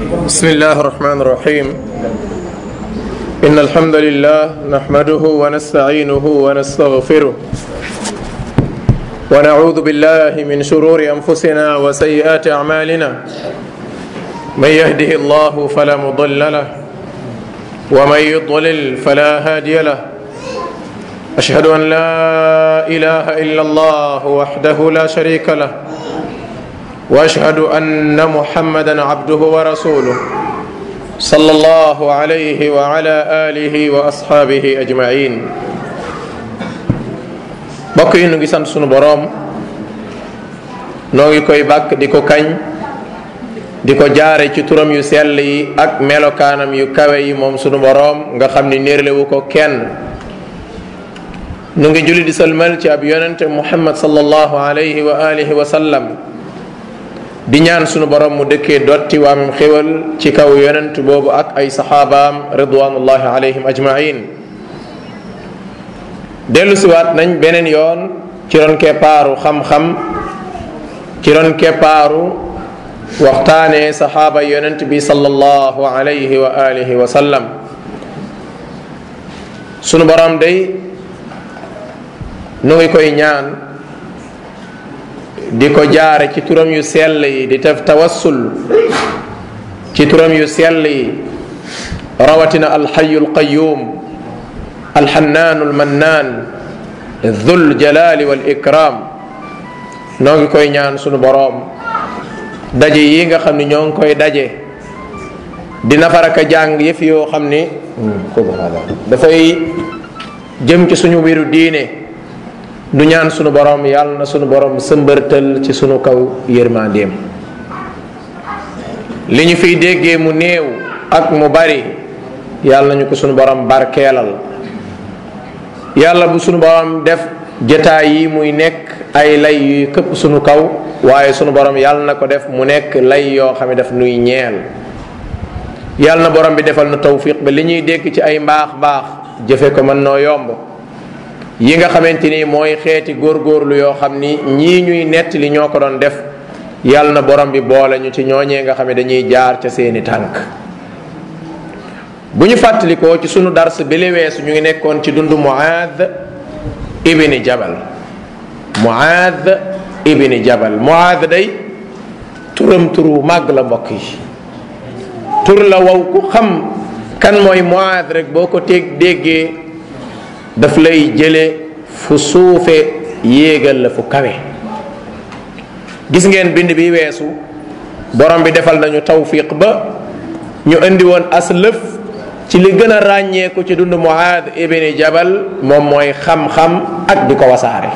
بسم الله الرحمن الرحيم إن الحمد لله نحمده ونستعينه ونستغفره ونعوذ بالله من شرور أنفسنا وسيئات أعمالنا من يهده الله فلا مضل له ومن يضلل فلا هادي له أشهد أن لا إله إلا الله وحده لا شريك له واشهد ان محمدا عبده ورسوله صلى الله عليه وعلى اله واصحابه اجمعين mbokk yi nu ngi sant sunu boroom noo ngi koy bàkk di ko kañ di ko jaare ci turam yu sell yi ak melokaanam yu kawe yi moom sunu boroom nga xam ni néerlewu ko kenn nu ngi julli di sëlmal ci ab yonente muhammad sallallahu alayhi wa alihi wa sallam di ñaan sunu borom mu dëkkee dotti waamam xéwal ci kaw yonent boobu ak ay saxaabaam ridwanullahi alayhim ajmain dellu siwaat nañ beneen yoon ci ron keppaaru xam-xam ci ron keppaaru waxtaanee saxaaba yonent bi sallallahu alayhi wa alihi wa sallam sunu borom day nu ngi koy ñaan di ko jaare ci turam yu sell yi di def tawassul ci turam yu sell yi rawatina alxayu alqayum alxannaanu almannaan dhul jalali wal ikram noo ngi koy ñaan sunu boroom daje yi nga xam ni ñoo ngi koy daje di nafaraka jàng yëf yoo xam ni dafay jëm ci suñu mbiru diine du ñaan sunu borom yàlla na sunu borom sëmbërtal ci sunu kaw yërmandeem li ñu fiy déggee mu néew ak mu bari yàlla nañu ko sunu borom barkeelal yàlla bu sunu borom def jataay yi muy nekk ay lay yuy këpp sunu kaw waaye sunu borom yàlla na ko def mu nekk lay yoo xam ne daf nuy ñeel yàlla na borom bi defal nu tawfiq ba li ñuy dégg ci ay mbaax mbaax jëfe ko mën noo yomb yi nga xamante ni mooy xeeti góorgóorlu yoo xam ni ñii ñuy nettali ñoo ko doon def yàlla na borom bi boole ñu ci ñooñee nga xam ne dañuy jaar ca seeni tànk bu ñu fàttalikoo ci sunu dars bi li weesu ñu ngi nekkoon ci dund muaad ibni jabal muaad ibni jabal muaad day turam turu màgg la mbokk yi tur la waw ku xam kan mooy muaad rek boo ko teg déggee daf lay jële fu suufe yéegal la fu kawe gis ngeen bind bi weesu borom bi defal nañu tawfiq ba ñu indi woon as lëf ci li gën a ràññeeku ci dund muaad ibni jabal moom mooy xam-xam ak di ko wasaare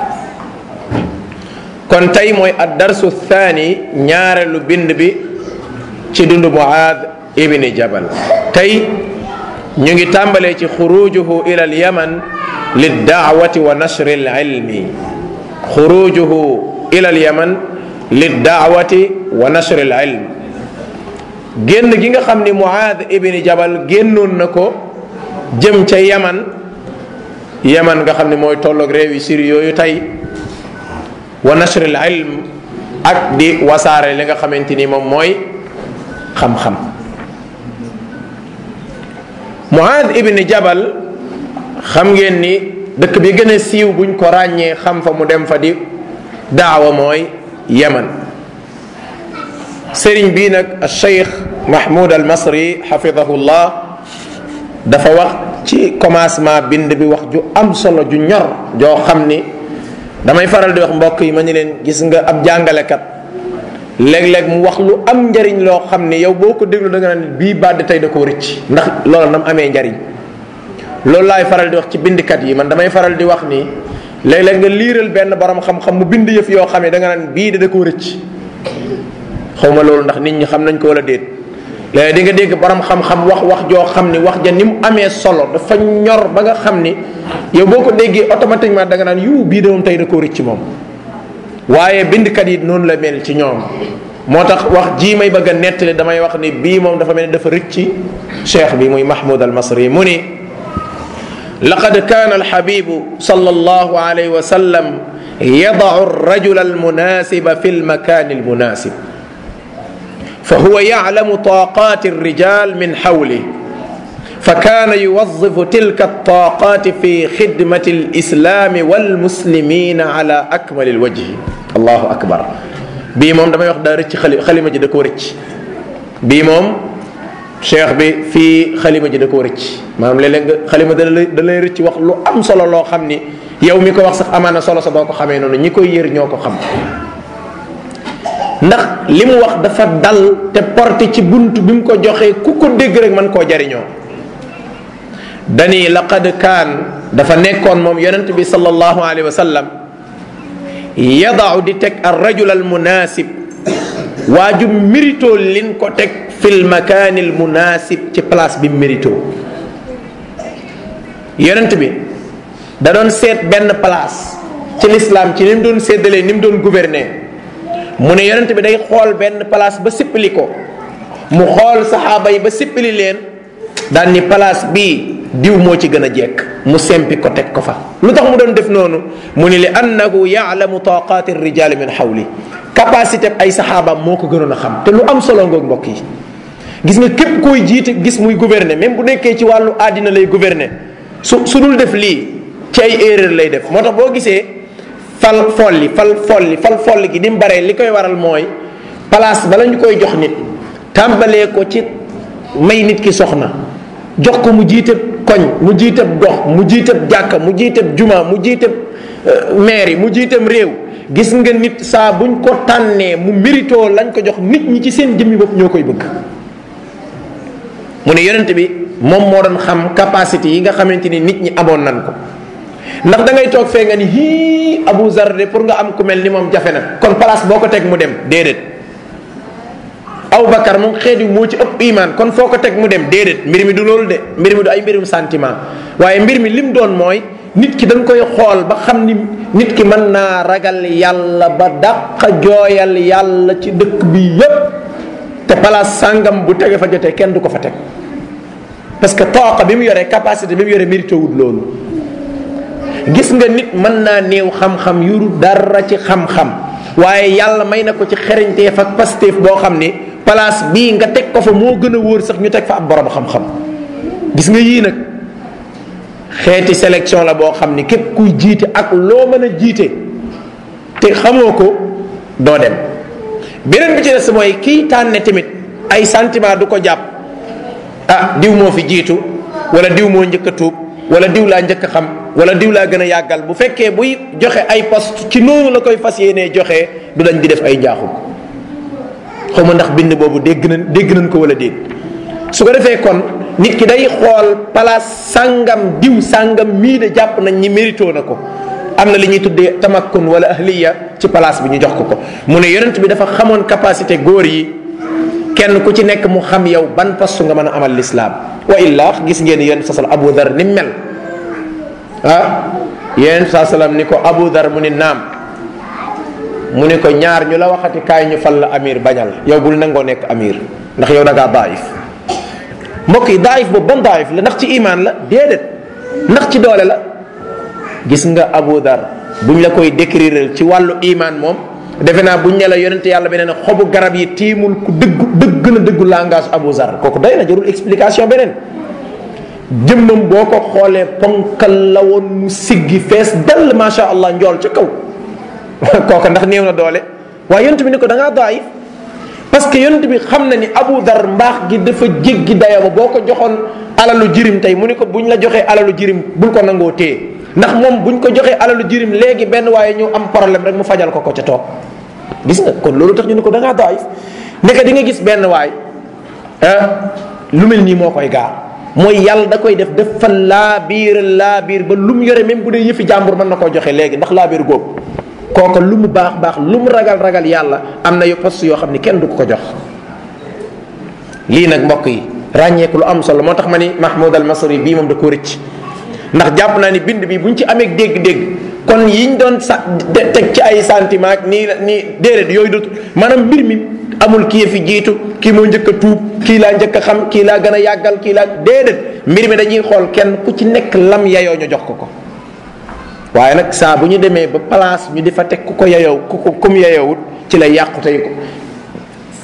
kon tey mooy ad darsu thani ñaareelu bind bi ci dund muaad ibni jabal tey ñu ngi tàmbalee ci xurujuhu ila al yaman للدعوة ونشر العلم خروجه إلى اليمن للدعوة ونشر العلم génn gi nga xam ni Muaad ibni Jabal génnoon na ko jëm ca Yaman Yaman nga xam ni mooy tolloog réew yi Syrie yooyu tey wa nashr al ilm ak di wasaare li nga xamante ni moom mooy xam-xam Muaad ibni Jabal xam ngeen ni dëkk bi gën a siiw buñ ko ràññee xam fa mu dem fa di daawa mooy yaman sëriñ bii nag cheikh mahmoud al masri xafidahullah dafa wax ci commencement bind bi wax ju am solo ju ñor joo xam ni damay faral di wax mbokk yi ma ni leen gis nga ab jàngalekat léeg-léeg mu wax lu am njariñ loo xam ni yow boo ko déglu da nga naan bii bàdd tey da koo rëcc ndax loolu nam amee njariñ loolu laay faral di wax ci bindkat yi man damay faral di wax ni léeg-léeg nga liiral benn borom xam-xam mu bind yëf yoo xam ne da nga naan bii da koo rëcc xaw ma loolu ndax nit ñi xam nañ ko wala déet léeg di nga dégg borom xam-xam wax wax joo xam ni wax ja ni mu amee solo dafa ñor ba nga xam ni yow boo ko déggee automatiquement da nga naan yu bii de moom tey da koo rëcc moom waaye bindkat yi noonu la mel ci ñoom moo tax wax jii may bëgg a nettali damay wax ni bii moom dafa mel ni dafa rëcc cheikh bi muy mahmoud al masri mu ni لقد كان الحبيب صلى الله عليه وسلم يضع الرجل المناسب في المكان المناسب fa huwa yaclamu taqaati alrijal min xawli fa kaana yuwazifu tilka altaqaati fi xidmati alislami walmuslimina ala akmali alwajhi allahu akbar bii moom damay wax daa rëcc xali xalima ji da koo rëcc bii moom cheikh bi fii xalima ji da koo rëcc maanaam léeg-léeg nga xalima da lay da lay rëcc wax lu am solo loo xam ni yow mi ko wax sax amaana solo sa doo ko xamee noonu ñi koy yër ñoo ko xam ndax li mu wax dafa dal te porté ci bunt bi mu ko joxee ku ko dégg rek mën koo jariñoo dani laqad kaan dafa nekkoon moom yonent bi sallallahu alayhi wa sallam yadaau di teg ar rajul al munasib waaju mérito lin ko teg fil makaani al munasib ci place bi mérito yonent bi da doon seet benn place ci lislaam ci ni mu doon séddalee ni mu doon gouverner mu ne yonent bi day xool benn place ba sippali ko mu xool saxaaba yi ba sippali leen daan ni place bii diw moo ci gën a jekk mu sempi ko teg ko fa lu tax mu doon def noonu mu ni li annahu yaalamu taqaati rijali min xawli capacité ay saxaabaam moo ko gënoon a xam te lu am solo ngoog mbokk yi gis nga képp koy jiite gis muy gouverner même bu nekkee ci wàllu àddina lay gouverner su su dul def lii ci ay erreur lay def moo tax boo gisee fal folli fal folli fal folli gi ni mu baree li koy waral mooy place bala ñu koy jox nit tàmbalee ko ci may nit ki soxna jox ko mu jiite koñ mu jiite gox mu jiite jàkka mu jiite juma mu jiite mairie mu jiitam réew gis nga nit saa buñ ko tànnee mu mérito lañ ko jox nit ñi ci seen jëmmi bopp ñoo koy bëgg mu ne yonent bi moom moo doon xam capacité yi nga xamante ni nit ñi amoon nan ko ndax da ngay toog fee nga ni hii Abu Zar de pour nga am ku mel ni moom jafe na kon place boo ko teg mu dem déedéet Abu Bakar moom xeet yu moo ci ëpp iman kon foo ko teg mu dem déedéet mbir mi du loolu de mbir mi du ay mbirum sentiment waaye mbir mi lim doon mooy nit ki da nga koy xool ba xam ni nit ki mën naa ragal yàlla ba dàq jooyal yàlla ci dëkk bi yépp te place sàngam bu tege fa jotee kenn du ko fa teg parce que tooqa bi mu yoree capacité bi mu yoree mérité wut loolu gis nga nit mën naa néew xam-xam yuru dara ci xam-xam waaye yàlla may na ko ci xereñteef ak pastéef boo xam ni place bii nga teg ko fa moo gën a wóor sax ñu teg fa ab borom xam-xam gis nga yii nag xeeti sélection la boo xam ni képp kuy jiite ak loo mën a jiite te xamoo ko doo dem beneen bi ci des mooy kii tànne tamit ay sentiment du ko jàpp ah diw moo fi jiitu wala diw moo njëkk a tuub wala diw laa njëkk a xam wala diw laa gën a yàggal bu fekkee buy joxe ay poste ci noonu la koy fas yéenee joxe du dañ di def ay njaaxum xaw ma ndax bind boobu dégg nañ dégg nañ ko wala dégg su ko defee kon nit ki day xool place sàngam diw sàngam mii de jàpp nañ ñi mérito na ko am na li ñuy tuddee tamakkun wala ahliya ci place bi ñu jox ko ko mu ne yonent bi dafa xamoon capacité góor yi kenn ku ci nekk mu xam yow ban poste nga mën a amal lislaam wa illa gis ngeen yonent sa salam abu dar ni mel ah yonent sa salam ni ko abu dar mu ni naam mu ni ko ñaar ñu la waxati kaay ñu fal la amir bañal yow bul nangoo nekk amir ndax yow da ngaa daif mbokk yi daif boobu ban daif la ndax ci iman la déedéet ndax ci doole la gis nga abu dar buñ la koy décrire ci wàllu iman moom defe naa buñ ne la yonente yàlla beneen xobu garab yi tiimul ku dëggu dëgg na dëggu langage abu zar kooku doy na jarul explication beneen jëmmam boo ko xoolee ponkal la woon mu siggi fees dell macha allah njool ca kaw kooka ndax néew na doole waaye yonent bi ni ko da ngaa daayif parce que yonent bi xam na ni abu dar mbaax gi dafa jéggi dayoo ba boo ko joxoon alalu jirim tey mu ni ko buñ la joxee alalu jirim bul ko nangoo téye ndax moom buñ ko joxee alalu jirim léegi benn waaye ñu am problème rek mu fajal ko ko ca toog gis nga kon loolu tax ñu ne ko da ngaa daayif ndeke di nga gis benn waay lu mel nii moo koy gaar mooy yàlla da koy def dafa laa biir laa biir ba lu mu yore même bu dee yëfi jàmbur mën na koo joxe léegi ndax laa biir góob kooka lu mu baax baax lu mu ragal ragal yàlla am na yu poste yoo xam ni kenn du ko ko jox lii nag mbokk yi ràññeeku lu am solo moo tax ma ni mahmoud al masri bii moom da ko rëcc ndax jàpp naa ni bind bi buñ ci amee dégg-dégg kon yiñ doon sa teg ci ay sentiment ak nii nii déedéet yooyu dootul maanaam mbir mi amul kii fi jiitu kii moo njëkk a tuub kii laa njëkk a xam kii laa gën a yàggal kii laa déedéet mbir mi dañuy xool kenn ku ci nekk lam yayoo ñu jox ko ko waaye nag saa bu ñu demee ba place ñu di fa teg ku ko yayoo ku ko kum yayoowut ci la yàqu tey ko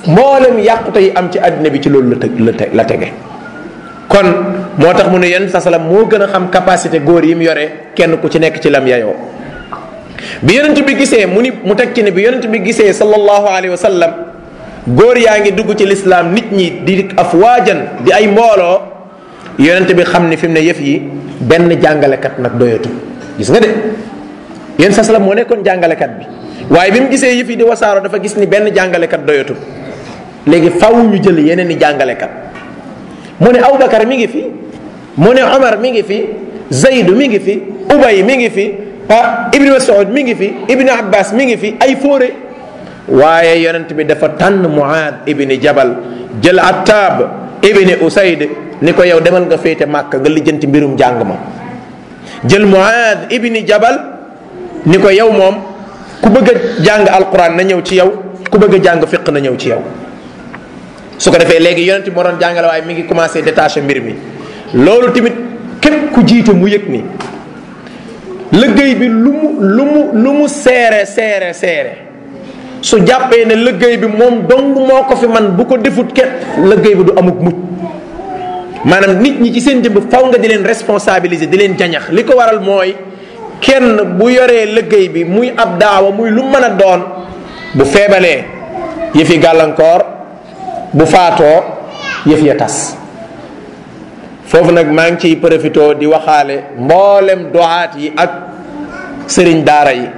mboolem yàqute yi am ci àddina bi ci loolu la teg la te la tege kon moo tax mu ne yonent sa salam moo gën a xam capacité góor yi mu yore kenn ku ci nekk ci lam yayoo bi yonent bi gisee mu ni mu teg ci ne bi yonent bi gisee sallallahu alayhi wa sallam góor yaa ngi dugg ci lislaam nit ñi di afwaajan di ay mbooloo yonent bi xam ni fi mu ne yëf yi benn jàngalekat nag doyatu gis nga de yéen sa salam moo nekkoon jàngalekat bi waaye bi mu gisee yëf yi di wasaaroo dafa gis ni benn jàngalekat doyatu léegi faw ñu jël yeneen i jàngalekat mu ne Abubakar mi ngi fi mu ne Omar mi ngi fi Zaydu mi ngi fi Ubay mi ngi fi ah Ibni Mas'ud mi ngi fi Ibni Abbas mi ngi fi ay fóore waaye yonent bi dafa tànn Muaad ibni Jabal jël Attab ibni Usayd ni ko yow demal nga féete Màkk nga lijjanti mbirum jàng ma jël Muaad ibni Jabal ni ko yow moom ku bëgg a jàng alquran na ñëw ci yow ku bëgg a jàng fiq na ñëw ci yow su ko defee léegi yonent bi moo doon jàngale waaye mi ngi commencé détaché mbir mi loolu tamit képp ku jiite mu yëg ni liggéey bi lu mu lu mu lu mu seere seere seere su jàppee ne liggéey bi moom dong moo ko fi man bu ko defut képp liggéey bi du amuk mucc maanaam nit ñi ci seen jëmb faw nga di leen responsabiliser di leen jañax li ko waral mooy kenn bu yoree liggéey bi muy ab daawa muy lu mën a doon bu feebalee yëfi gàllankoor bu faatoo yëf ya tas foofu nag maa ngi ciy profité di waxaale mboolem doxaat yi ak sëriñ daara yi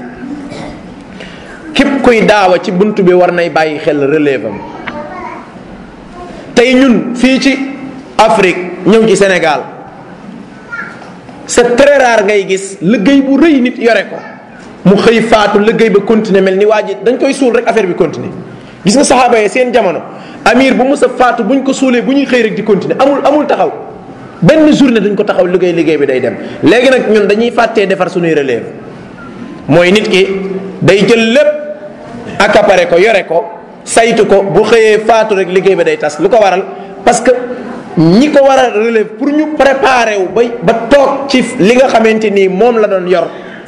képp kuy daawa ci bunt bi war nay bàyyi xel relève am tey ñun fii ci Afrique ñëw ci Sénégal c'est très rare ngay gis liggéey bu rëy nit yore ko mu xëy faatu liggéey ba continuer mel ni waa ji dañ koy suul rek affaire bi continuer gis nga saxaaba yi seen jamono amir bu mës a faatu buñ ko suulee bu ñuy xëy rek di continuer amul amul taxaw benn journée duñ ko taxaw liggéey liggéey bi day dem léegi nag ñun dañuy fàttee defar suñuy relève mooy nit ki day jël lépp accaparé ko yore ko saytu ko bu xëyee faatu rek liggéey bi day tas lu ko waral parce que ñi ko war a relève pour ñu préparer wu ba ba toog ci li nga xamante nii moom la doon yor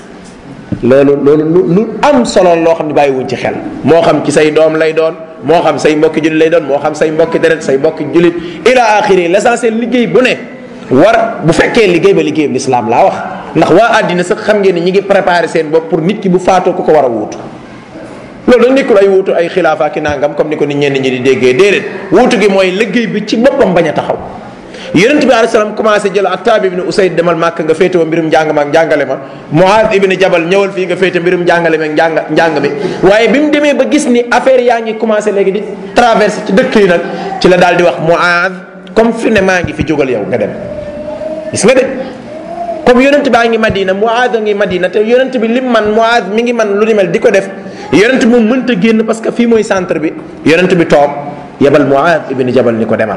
loolu loolu lu lu am solo loo xam ne bàyyiwuñ ci xel moo xam ci say doom lay doon moo xam say mbokki julit lay doon moo xam say mbokki deret say mbokki julit ila axiri l'essentiel liggéey bu ne war bu fekkee liggéey ba liggéey l'islam laa wax ndax waa àddina sax xam ngeen ni ñi ngi préparé seen bopp pour nit ki bu faatoo ku ko war a wuutu loolu dañ nekkul ay wuutu ay xilaafa ki nangam comme ni ko nit ñenn ñi di déggee déedéet wuutu gi mooy liggéey bi ci boppam bañ a taxaw yonent bi alayhi salaam commencé jël Attaab ibn Usayd demal màkk nga féete wa mbirum njàng ma ak njàngale ma Muaad ibn Jabal ñëwal fii nga féete mbirum njàngale ma ak njàng njàng mi waaye bi mu demee ba gis ni affaire yaa ngi commencé léegi di traversé ci dëkk yi nag ci la daal di wax Muaad comme fi ne maa ngi fi jógal yow nga dem gis nga de comme yonent baa ngi Madina Muaad a ngi Madina te yonent bi lim man Muaad mi ngi man lu ni mel di ko def yonent moom mënta génn parce que fii mooy centre bi yonent bi toog yebal Muaad ibn Jabal ni ko demal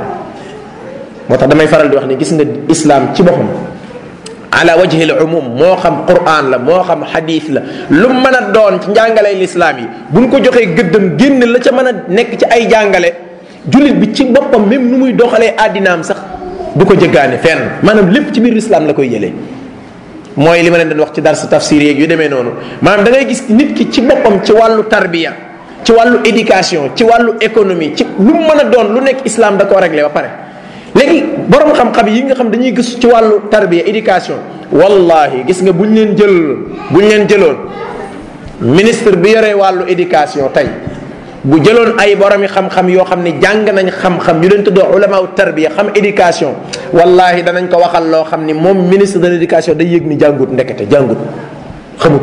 moo tax damay faral di wax ni gis nga islam ci boppam ala wajhi al umum moo xam quran la moo xam hadith la lu mën a doon ci njàngalay lislaam yi buñ ko joxee gëddam génn la ca mën a nekk ci ay jàngale jullit bi ci boppam même nu muy doxalee àddinaam sax du ko jëggaane fenn maanaam lépp ci biir islam la koy jëlee mooy li ma leen doon wax ci darsu tafsir yeeg yu demee noonu maanaam da ngay gis nit ki ci boppam ci wàllu tarbiya ci wàllu éducation ci wàllu économie ci lu mën a doon lu nekk islam da koo réglé ba pare léegi borom xam-xam yi nga xam dañuy gis ci wàllu tarbiya éducation wallahi gis nga bu ñu leen jël bu ñu leen jëloon ministre bi yore wàllu éducation tey bu jëloon ay boromi xam-xam yoo xam ne jàng nañ xam-xam ñu leen tuddoo ulamaaw tarbiya xam éducation wallahi danañ ko waxal loo xam ni moom ministre de l' éducation day yëg ni jàngut ndekete jàngut xamut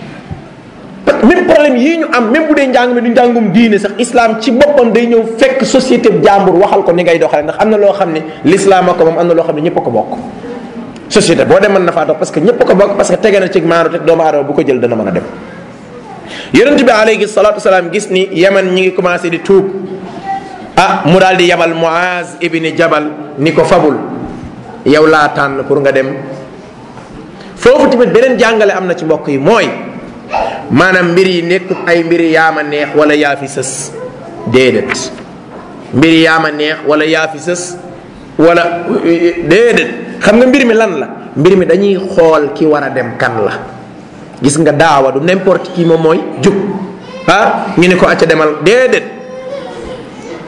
même problème yii ñu am même bu dee njàng mi du njàngum diine sax islam ci boppam day ñëw fekk société bi jàmbur waxal ko ni ngay doxale ndax am na loo xam ne l'islam a ko moom am na loo xam ne ñëpp a ko bokk société boo dem mën na faa dox parce que ñëpp a ko bokk parce que tege na ci maanu te doomu aadama bu ko jël dana mën a dem yonent bi alayhi salatu wasalaam gis ni yaman ñi ngi commencé di tuub ah mu daal di yabal Muaz ibni Jabal ni ko fabul yow laa tànn pour nga dem foofu tamit beneen jàngale am na ci mbokk yi mooy maanaam mbir yi nekkut ay mbiri yaama neex wala yaa fi sës déedéet mbiri yaama neex wala yaa fi sës wala déedéet xam nga mbir mi lan la mbir mi dañuy xool ki war a dem kan la gis nga daawa du n'importe qui moom mooy jug ah ñu ne ko acca demal déedéet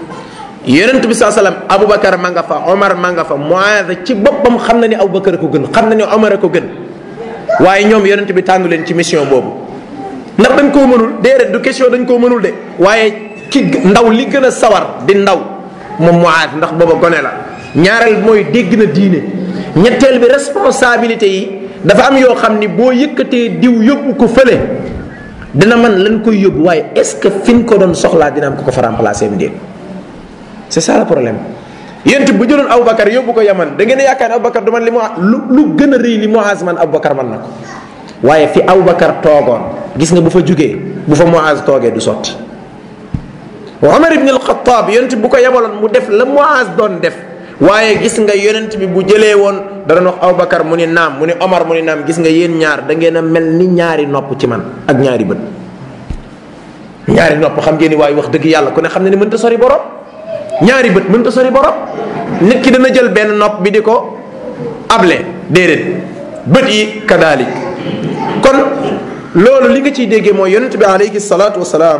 yonent bi saa sallam aboubacar ma nga fa omar ma nga fa moise ci boppam xam na ni aboubacar ko gën xam na ni omar a ko gën waaye ñoom yonent bi tànnu leen ci mission boobu ndax dañ koo mënul déedéet du question dañ koo mënul de waaye ki ndaw li gën a sawar di ndaw moom moise ndax booba gone la ñaareel mooy dégg na diine ñetteel bi responsabilité yi dafa am yoo xam ni boo yëkkatee diw yóbbu ko fële dina man lañ koy yóbbu waaye est ce que fi ñu ko doon soxlaa dina am ko ko fa remplacer mu déet c'est ça le problème yéen bu jëloon Aboubacar yóbbu ko Yaman da ngeen a yaakaar ne Aboubacar du man li mu lu lu gën a rëy li Muaz man Aboubacar man na ko waaye fi Aboubacar toogoon gis nga bu fa jugee bu fa Muaz toogee du sotti Omar ibn al-Khattab yonent bu ko yebaloon mu def la Muaz doon def waaye gis nga yonent bi bu jëlee woon da doon wax Aboubacar mu ni naam mu ni Omar mu ni naam gis nga yéen ñaar da ngeen a mel ni ñaari nopp ci man ak ñaari bët ñaari nopp xam ngeen ni waaye wax dëgg yàlla ku ne xam ne ni mënta sori borom ñaari bët mënta sori borom nit ki dana jël benn nopp bi di ko able déedéet bët yi kadalik kon loolu li nga ciy déggee mooy yonent bi alayhi salaatu wasalaam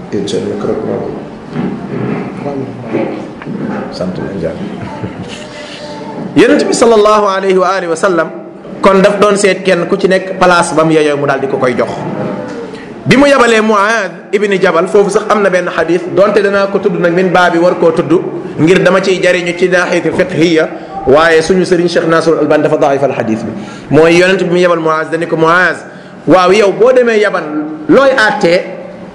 sant nañ jàll yonent bi sallallahu alayhi wa alihi wa sallam kon daf doon seet kenn ku ci nekk place ba mu yeyoo mu daal di ko koy jox bi mu yabalee Muaad ibni Jabal foofu sax am na benn xadis donte danaa ko tudd nag min baa bi war koo tudd ngir dama ciy jariñu ci naaxiyati fiqhiya waaye suñu sëriñ Cheikh Nasrul Albani dafa daifal xadis bi mooy yonent bi mu yabal Muaaz dani ko Muaaz waaw yow boo demee yaban looy àttee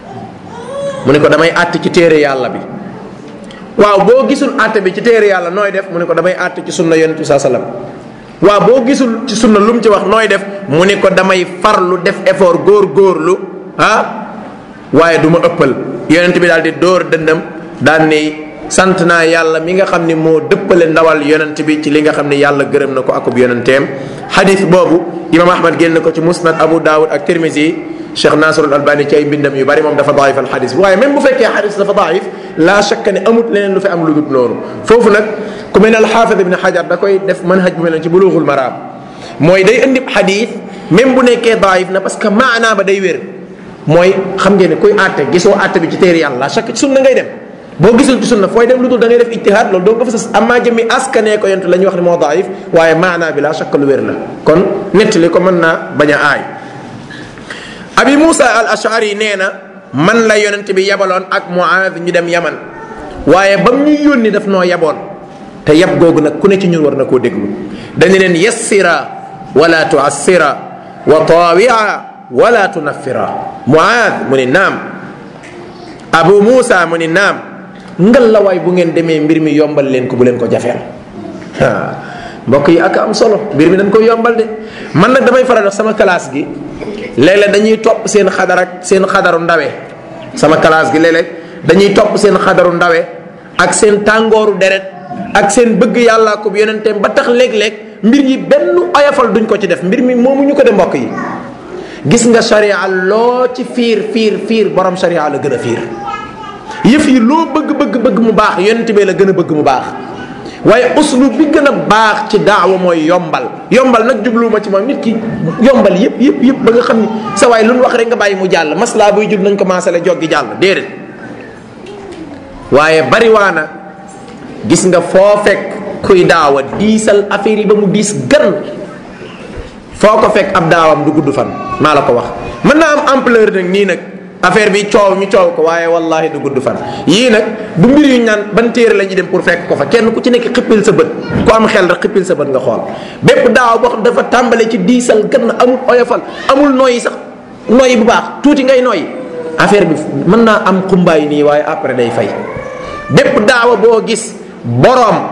mu ne ko damay àtt ci téere yàlla bi waaw boo gisul àtte bi ci téere yàlla nooy def mu ne ko damay àtt ci sunna yonent bi saa sallam waaw boo gisul ci sunna lu mu ci wax nooy def mu ne ko damay farlu def effort góor góorlu ah waaye du ma ëppal yonent bi daal di dóor dëndam daan ni sant naa yàlla mi nga xam ni moo dëppale ndawal yonent bi ci li nga xam ni yàlla gërëm na ko akub yonenteem xadis boobu imam ahmad génn ko ci musnad abu daawud ak tirmisi cheikh nasrul albani ci ay mbindam yu bari moom dafa daifal xadis bi waaye même bu fekkee xadis dafa daif laa shakka ne amut leneen lu fi am lu dul loolu foofu nag ku mel ne alxaafid ibn xajar da koy def manhaj bu mel ne ci bulughul maraam mooy day indi xadis même bu nekkee daif na parce que maanaa ba day wér mooy xam ngeen ne kuy àtte gisoo àtte bi ci téere yàlla la chaque ci sunna ngay dem boo gisul ci sunna fooy dem lu dul da ngay def ijtihaad loolu doo nga fa sas amaa jëmmi askanee ko yent la ñuy wax ne moo daif waaye maanaa bi la chaque lu wér la kon nettali ko mën naa bañ a aay abi Moussa al ashari nee na man la yonent bi yabaloon ak Muaaz ñu dem yaman waaye ba mu ñuy yónni daf noo yaboon te yab googu nag ku ne ci ñun war na koo déglu dañu leen yassira wala tuassira wa tawia wala tunaffira Muaaz mu ni naam Abu Moussa mu ni naam ngal la waay bu ngeen demee mbir mi yombal leen ko bu leen ko jafeel mbokk yi ak am solo mbir mi dañ koy yombal de man nag damay faral sama classe gi léeg-léeg dañuy topp seen xadar ak seen xadaru ndawe sama classe gi léeg-léeg dañuy topp seen xadaru ndawe ak seen tàngooru deret ak seen bëgg yàllaa ko yonenteem ba tax léeg-léeg mbir yi benn oyofal duñ ko ci def mbir mi moomu ñu ko de mbokk yi gis nga sharia loo ci fiir fiir fiir borom sharia la gën a fiir yëf yi loo bëgg bëgg bëgg mu baax yonent bee la gën a bëgg mu baax waaye uslu bi gën a baax ci daawa mooy yombal yombal nag jubluwuma ci moom nit ki yombal yëpp yëpp yëpp ba nga xam ni sa waay lu nu wax rek nga bàyyi mu jàll maslaa buy jub nañ ko maasale joggi jàll déedéet waaye bariwaana gis nga foo fekk kuy daawa diisal affaire yi ba mu diis gan foo ko fekk ab daawam du gudd fan maa la ko wax mën naa am ampleur nag nii nag affaire bi coow ñu coow ko waaye wallahi du gudd fan yii nag bu mbir yu ñaan ban téere la ñuy dem pour fekk ko fa kenn ku ci nekk xippil sa bët ku am xel rek xippil sa bët nga xool bépp daaw boo xam dafa tàmbale ci diisal gan amul oyofal amul nooyi sax nooyi bu baax tuuti ngay nooyi affaire bi mën naa am xumbaay nii waaye après day fay bépp daawa boo gis boroom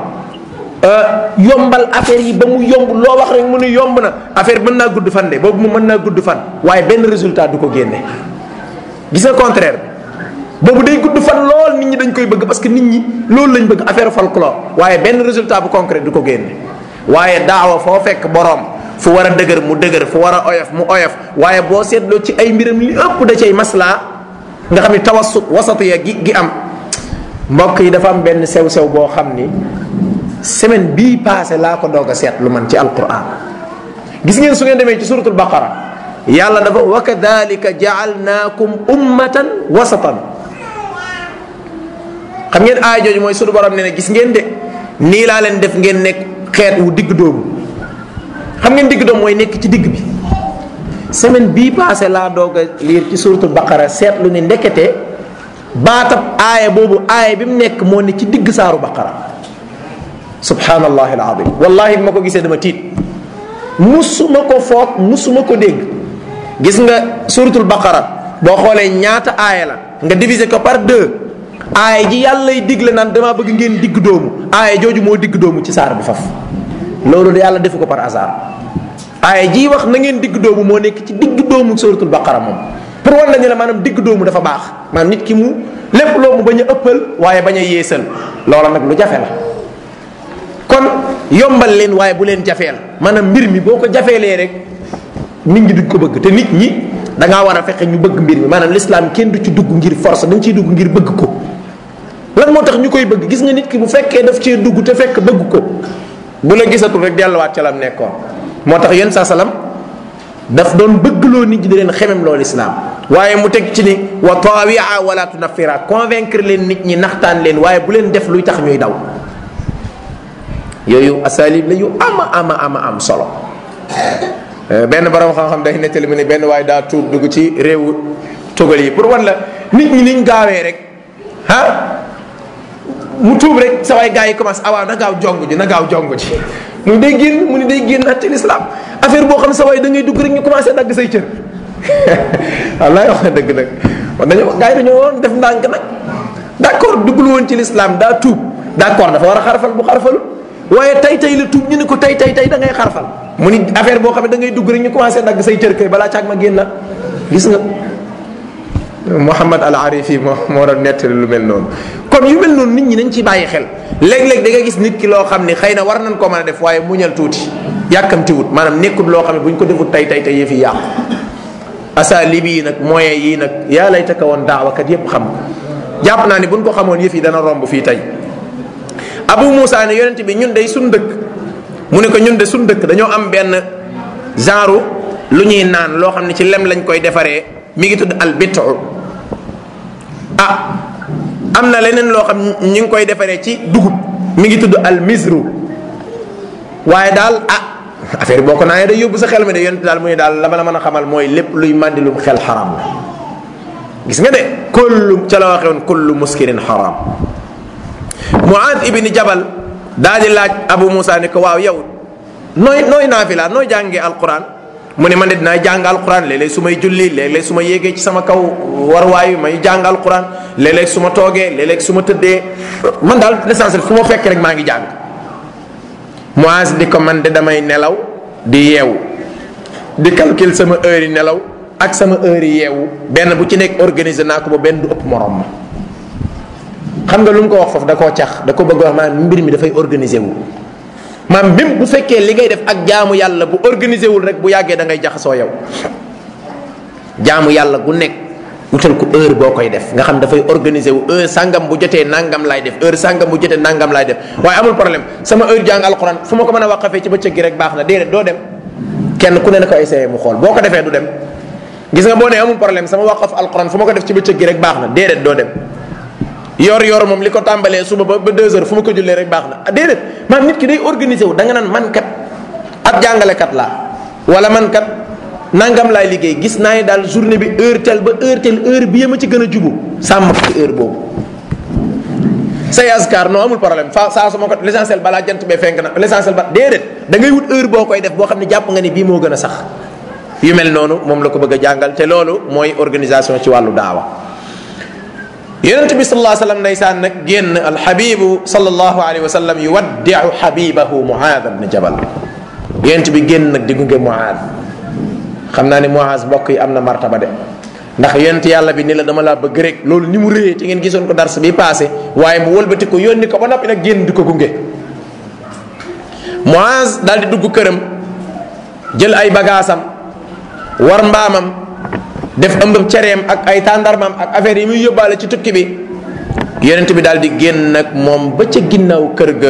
yombal affaire yi ba mu yomb loo wax rek mu ne yomb na affaire mën naa gudd fan de boobu mu mën naa gudd fan waaye benn résultat du ko génne gis nga contraire bi boobu day gudd fan lool nit ñi dañ koy bëgg parce que nit ñi loolu lañ bëgg affaire folklore waaye benn résultat bu concret du ko génne waaye daawa foo fekk boroom fu war a dëgër mu dëgër fu war a oyof mu oyof waaye boo seetloo ci ay mbiram li ëpp da cay maslaa nga xam ni tawassut wasatiya gi gi am mbokk yi dafa am benn sew-sew boo xam ni semaine bii passé laa ko doog a seet lu man ci alquran gis ngeen su ngeen demee ci suratul baqara yàlla dafa wa kadalika jaalnaakum ummatan wasatan xam ngeen aaya jooju mooy sunu borom ne ne gis ngeen de nii laa leen def ngeen nekk xeet wu digg doomu xam ngeen digg doomu mooy nekk ci digg bi semaine bii passé laa doog a liir ci suratul baqara seetlu ni ndekete baatab aaya boobu aaya bi mu nekk moo ne ci digg saaru baqara subhanallahi alazim wallahi bi ma ko gisee dama tiit musuma ko foog musuma ko dégg gis nga suratul baqara boo xoolee ñaata aaya la nga diviser ko par deux aaya ji yàllay digle naan damaa bëgg ngeen digg doomu aaya jooju moo digg doomu ci saar bi faf loolu de yàlla defu ko par hasard aaya ji wax na ngeen digg doomu moo nekk ci digg doomu suratul baqara moom pour wan nañu la maanaam digg doomu dafa baax maanaam nit ki mu lépp loo mu bañ a ëppal waaye bañ a yeesal loola nag lu jafe la kon yombal leen waaye bu leen jafeel maanaam mbir mi boo ko jafeelee rek nit ñi duñ ko bëgg te nit ñi da ngaa war a fexe ñu bëgg mbir mi maanaam l'islam kenn du ci dugg ngir force dañ ciy dugg ngir bëgg ko lan moo tax ñu koy bëgg gis nga nit ki bu fekkee daf cee dugg te fekk bëgg ko bu la gisatul rek delluwaat ca lam nekkoon moo tax yéen saa salam daf doon bëggloo nit ñi di leen xemem loolu islam waaye mu teg ci ni wa tawia wala tunafira convaincre leen nit ñi naxtaan leen waaye bu leen def luy tax ñuy daw yooyu asalib la yu ama ama ama am solo benn borom xam-xam day nettali mu ne benn waaye daa tuub dugg ci réewu tugal yi pour wan la nit ñi niñ gaawee rek ah mu tuub rek sa waay gars yi commencé awaaw na gaaw jong ji na gaaw jong ji mu ni day génn mu ni day génn at ci l'islam affaire boo xam ne sa waay da ngay dugg rek ñu commencé dagg say cër wallaay wax na dëgg nag wax dañoo gars yi dañoo woon def ndànk nag d' accord duggul woon ci l'islam daa tuub d' accord dafa war a xarfal bu xarfalu waaye tay tay la tuub ñu ne ko tay tay tay da ngay xarfal mu ni affaire boo xam ne da ngay dugg rek ñu commencé dagg say cër kay balaa caag ma génn gis nga Mouhamad al Arifi moo moo doon nettali lu mel noonu kon yu mel noonu nit ñi nañ ci bàyyi xel léeg-léeg da nga gis nit ki loo xam ne xëy na war nañ ko mën a def waaye muñal tuuti yàkkamtiwut maanaam nekkul loo xam ne bu ñu ko defut tay tay tay yëf yi yàqu asalib yi nag moyen yii nag yaa lay taka woon daawakat yépp xam ko jàpp naa ni buñ ko xamoon yëf yi dana romb fii tey Abu Moussa ne yonent bi ñun day sun dëkk mu ne ko ñun de sun dëkk dañoo am benn genre lu ñuy naan loo xam ne ci lem lañ koy defaree mi ngi tudd al bitu ah am na leneen loo xam ñu ngi koy defaree ci dugub mi ngi tudd al misru waaye daal ah affaire boo ko naanee day yóbbu sa xel mi de yonent daal mu ne daal la ma la mën a xamal mooy lépp luy màndilum xel xaram la gis nga de kullu ca la waxewoon kullu muskirin xaram Muaad ibni Jabal daal di laaj Abu Moussa ne ko waaw yow nooy nooy naafila nooy jàngee alquran mu ne man de dinaa jàng alquran léeg-léeg su may julli léeg-léeg su ma yéegee ci sama kaw warwaay may jàng alquran léeg-léeg su ma toogee léeg-léeg su ma tëddee man daal l'essentiel fu ma fekk rek maa ngi jàng Muaz di ko man de damay nelaw di yeewu di calcul sama heure yi nelaw ak sama heure yi yeewu benn bu ci nekk organiser naa ko ba benn du ëpp morom ma xam nga lu mu ko wax foofu da koo cax da ko bëgg wax maanaam mbir mi dafay organiser wu maam même bu fekkee li ngay def ak jaamu yàlla bu organisé wul rek bu yàggee da ngay jaxasoo yow jaamu yàlla gu nekk wutal ko heure boo koy def nga xam dafay organisé wu heure sangam bu jotee nangam laay def heure sangam bu jotee nangam laay def waaye amul problème sama heure jàng alquran fu ma ko mën a waqafee ci bëccëg gi rek baax na déedéet doo dem kenn ku ne na ko essayé mu xool boo ko defee du dem gis nga boo nee amul problème sama waqaf alquran fu ma ko def ci bëccëg gi rek baax na déedéet doo dem yor yor moom li ko tàmbalee suba ba ba deux heures fu ma ko jullee rek baax na ah déedéet maanaam nit ki day organisé wu da nga naan man kat ab jàngalekat laa wala man kat nangam laay liggéey gis naa ne daal journée bi heure tel ba heure tel heure bi ma ci gën a jubu sàmm ko ci heure boobu. say askar non amul problème fa saa su ma ko l'essentiel balaa jant bee fenk na l'essentiel ba déedéet da ngay wut heure boo koy def boo xam ne jàpp nga ni bii moo gën a sax yu mel noonu moom la ko bëgg a jàngal te loolu mooy organisation ci wàllu daawa. yonent bi sallallahu alayhi wa sallam ndeysaan nag génn alxabibu sallallahu alayhi wa sallam yuwaddiu xabibahu muaad ibn jabal yonent bi génn nag di gunge muaad xam naa ne muaaz mbokk yi am na martaba de ndax yonent yàlla bi ni la dama laa bëgg rek loolu ni mu réyee ci ngeen gisoon ko dars bi passé waaye mu wëlbati ko yónni ko ba noppi nag génn di ko gunge muaaz daal di dugg këram jël ay bagaasam war mbaamam def ëmbam cereem ak ay tàndarmam ak affaire yi muy yóbbaale ci tukki bi yonent bi daal di génn nag moom ba ca ginnaaw kër ga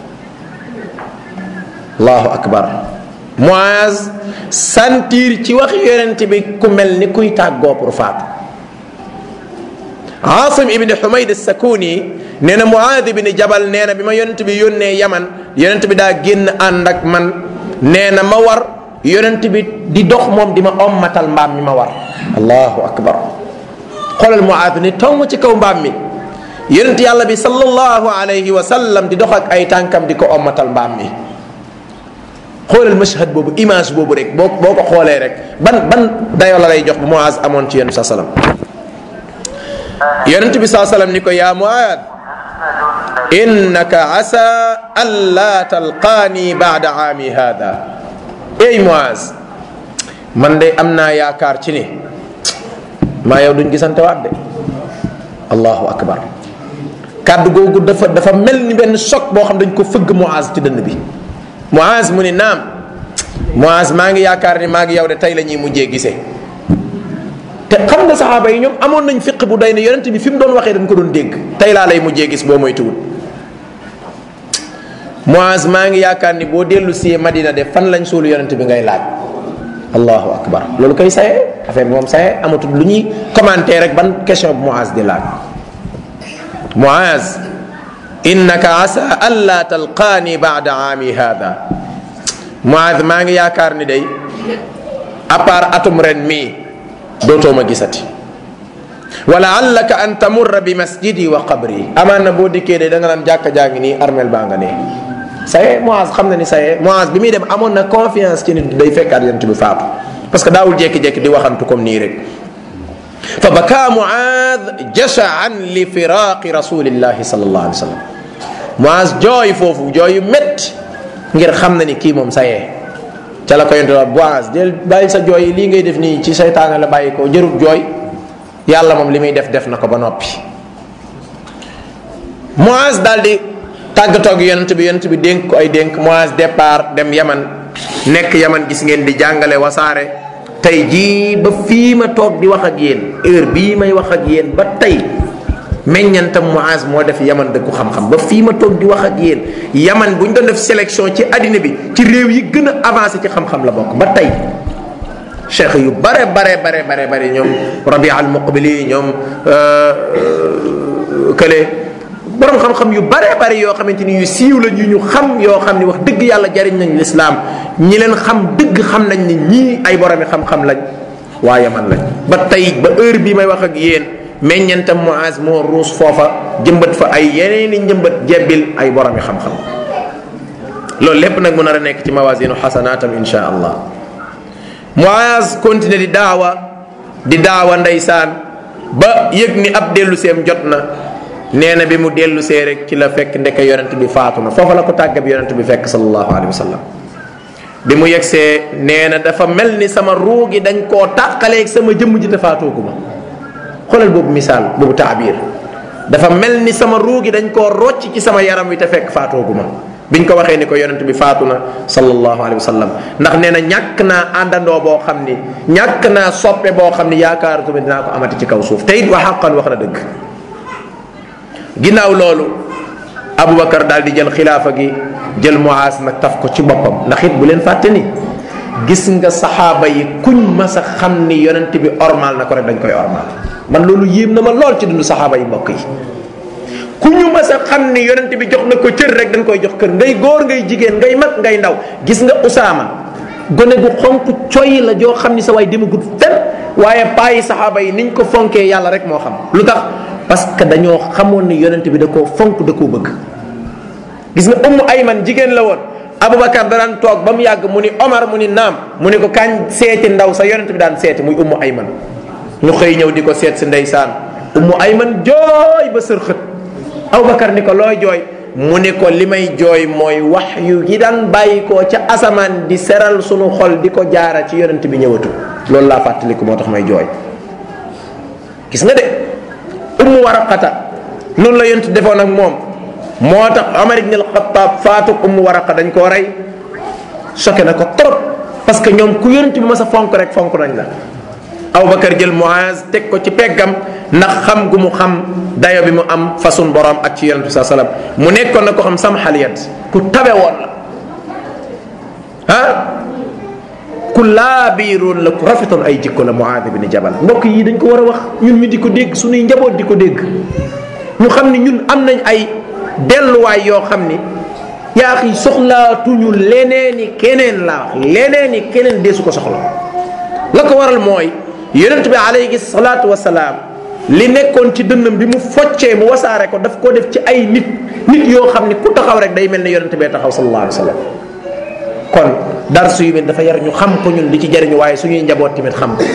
allahu akbar Muaz sentir ci wax yonent bi ku mel ni kuy tàggoo pour faatu Asim ibni Humayd Sakuni nee na Muaad ibni Jabal nee na bi ma yonent bi yónnee Yaman yonent bi daa génn ànd ak man nee na ma war yonent bi di dox moom di ma ommatal mbaam mi ma war allahu akbar xoolal Muaad ni tong ci kaw mbaam mi yonent yàlla bi sallallahu alayhi wa sallam di dox ak ay tànkam di ko ommatal mbaam mi xoolal mashhad boobu image boobu rek boo boo ko xoolee rek ban ban dayoo la lay jox bu Muaaz amoon ci yonent sa salaam yonent bi saa salaam ni ko yaa Muaaz innaka asa an laa talqaani baada aami hada ey Muaaz man de am naa yaakaar ci ni maa yow duñ gisante waat de allahu akbar kàddu googu dafa dafa mel ni benn choc boo xam dañ ko fëgg Muaaz ci dënn bi Muaz mu ni naam Muaz maa ngi yaakaar ni maa ngi yow de tey la ñuy mujjee gisee te xam nga saxaaba yi ñoom amoon nañ fiq bu day ne yonent bi fi mu doon waxee dañ ko doon dégg tey laa lay mujjee gis boo moytuwul Muaz maa ngi yaakaar ni boo dellu si Madina de fan lañ suulu yonent bi ngay laaj allahu akbar loolu koy saye affaire bi moom saye amatul lu ñuy commenter rek ban question bu Muaz di laaj Muaz innaka asa an la talqaani baada aami hada Muaz maa ngi yaakaar ni day à part atum ren mii dootoo ma gisati wala allaka an tamurra bi masjidi wa qabri amaan na boo dikkee de da nga naan jàkka jaa ngi nii armel baa nga ne saye Muaz xam na ni saye Muaz bi muy dem amoon na confiance ci nit day fekkaat yonent bi faatu parce que daawul jékki-jékki di waxantu comme nii rek fa baka Muaz jashaan li firaqi rasulillahi sallallahu alayhi wa sallam Muaz jooy foofu jooy yu métti ngir xam na ni kii moom sayee ca la ko yonte wa Muaz del bàyyi sa jooy yi lii ngay def nii ci seytaane la bàyyi ko jërut jooy yàlla moom li muy def def na ko ba noppi Muaz daal di tàggatoo ak yonent bi yonent bi dénk ko ay dénk Muaz départ dem Yaman nekk Yaman gis ngeen di jàngale wasaare tey jii ba fii ma toog di wax ak yéen heure bii may wax ak yéen ba tey meññantam Muaz moo def yaman dëkku xam-xam ba fii ma toog di wax ak yéen yaman bu ñu doon def sélection ci àddina bi ci réew yi gën a avancé ci xam-xam la bokk ba tey cheikh yu bare bare bare bare bare ñoom Rabi al Muqbili ñoom kële borom xam-xam yu bare bare yoo xamante ni yu siiw la ñu ñu xam yoo xam ni wax dëgg yàlla jariñ nañ lislaam ñi leen xam dëgg xam nañ ni ñii ay boromi xam-xam lañ waa yaman lañ ba tey ba heure bii may wax ak yéen meññantam Muaz moo ruus foofa jëmbat fa ay yeneen i njëmbat jebbil ay boromi xam-xam loolu lépp nag mu nar a nekk ci mawasinu xasanaatam insha allah Muaz continué di daawa di daawa ndeysaan ba yëg ni ab dellu seem jot na nee na bi mu dellu see rek ci la fekk ndeke yonent bi faatu na foofa la ko tàgga bi yonent bi fekk sallallahu alayhi wa sallam bi mu yegsee nee na dafa mel ni sama ruu gi dañ koo tàqaleeg sama jëmm ji te faatoogu ma xoolal boobu misaal boobu taabir dafa mel ni sama ruu gi dañ koo rocc ci sama yaram wi te fekk faatoogu ma biñ ko waxee ni ko yonent bi faatu na sallallahu alayhi wa sallam ndax nee na ñàkk naa àndandoo boo xam ni ñàkk naa soppe boo xam ni yaakaaratuma dinaa ko amati ci kaw suuf te it wa xaqan wax na dëgg ginnaaw loolu Aboubacar daal di jël xilaafa gi jël Muaas nag taf ko ci boppam ndax it bu leen fàtte ni gis nga saxaaba yi kuñ mas a xam ni yonent bi ormal na ko rek dañ koy ormal man loolu yéem na ma lool ci dundu saxaaba yi mbokk yi ku ñu mas a xam ni yonent bi jox na ko cër rek dañ koy jox kër ngay góor ngay jigéen ngay mag ngay ndaw gis nga Usaama gone gu xonk coy la joo xam ni sa waay demagut fen waaye paayi saxaaba yi niñ ko fonkee yàlla rek moo xam lu tax parce que dañoo xamoon ni yonent bi da koo fonk da koo bëgg gis nga ummu ayman jigéen la woon aboubacar daan toog ba mu yàgg mu ni omar mu ni naam mu ni ko kañ seeti ndaw sa yonent bi daan seeti muy ummu ayman ñu xëy ñëw di ko seet si ndeysaan ummu ayman jooy ba sër xët aboubacar ni ko looy jooy mu ni ko li may jooy mooy wax yu yi daan bàyyi ko ca asamaan di seral sunu xol di ko jaara ci yonent bi ñëwatu loolu laa fàttaliku moo tax may jooy gis nga de ummu waraqata noonu la yonent defoon ak moom moo tax Omar ibn al-Khattab faatu ummu waraqa dañ koo rey choqué na ko trop parce que ñoom ku yonent bi ma sa fonk rek fonk nañ la Aboubacar jël Muaz teg ko ci peggam ndax xam gu mu xam dayo bi mu am façon borom ak ci yonent bi saa salaam mu nekkoon na ko xam sam xaliyat ku tabe woon la ah ku laabiiroon la ku rafetoon ay jikko la Muaad ibn Jabal mbokk yi dañ ko war a wax ñun ñu di ko dégg suñuy njaboot di ko dégg ñu xam ni ñun am nañ ay delluwaay yoo xam ni yaa xi soxlaatuñu leneeni keneen la wax leneeni keneen deesu ko soxla la ko waral mooy yonent bi alayhi salaatu wasalaam li nekkoon ci dënnam bi mu foccee mu wasaare ko daf ko def ci ay nit nit yoo xam ni ku taxaw rek day mel ne yonent bee taxaw sallallahu alayhi wa sallam kon darsu yu mel dafa yar ñu xam ko ñun di ci jariñu waaye suñuy njaboot tamit xam ko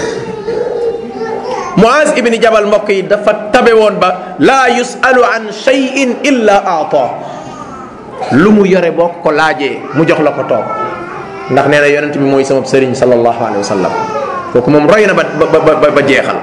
Muaz ibni Jabal mbokk yi dafa tabe woon ba laa yusalu an shay'in illa aata lu mu yore boo ko laajee mu jox la ko toog ndax nee na yonent bi mooy sama sëriñ sallallahu alayhi wa sallam kooku moom roy na ba ba ba jeexal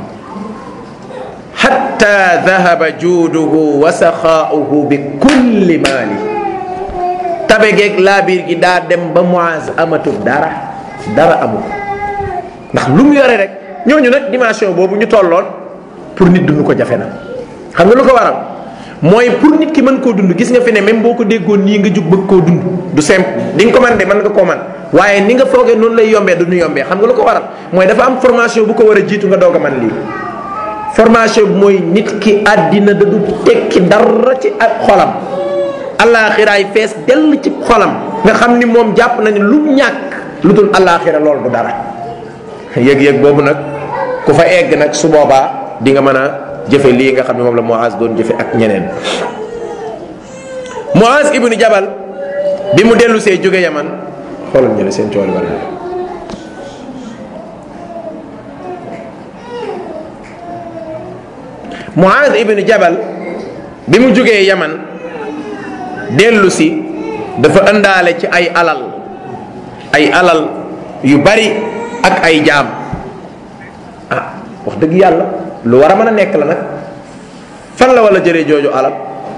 xatta dahaba juuduhu wa saxaauhu bi kulli maali tabe geeg laabiir gi daa dem ba Muaz amatul dara dara amu ndax lu mu yore rek ñooñu nag dimension boobu ñu tolloon pour nit dund ko jafe na xam nga lu ko waral mooy pour nit ki mën koo dund gis nga fi ne même boo ko déggoon nii nga jug bëgg koo dund du simple di nga ko man de mën nga koo man waaye ni nga foogee noonu lay yombee du ñu yombee xam nga lu ko waral mooy dafa am formation bu ko war a jiitu nga doog a man lii formation bi mooy nit ki àddina da du tekki dara ci ak xolam allaaxiraay fees dell ci xolam nga xam ni moom jàpp na ni lu ñàkk lu dul allaaxira loolu du dara yëg-yëg boobu nag ku fa egg nag su boobaa di nga mën a jëfe lii nga xam ne moom la Muaz doon jëfe ak ñeneen Muaz ibnu Jabal bi mu dellu see jóge Yaman xoolal ñu ne seen cooli war Muaz ibnu Jabal bi mu jógee Yaman dellu si dafa ëndaale ci ay alal ay alal yu bari ak ay jaam ah wax dëgg yàlla lu war a mën a nekk la nag fan la wala jëlee jooju alal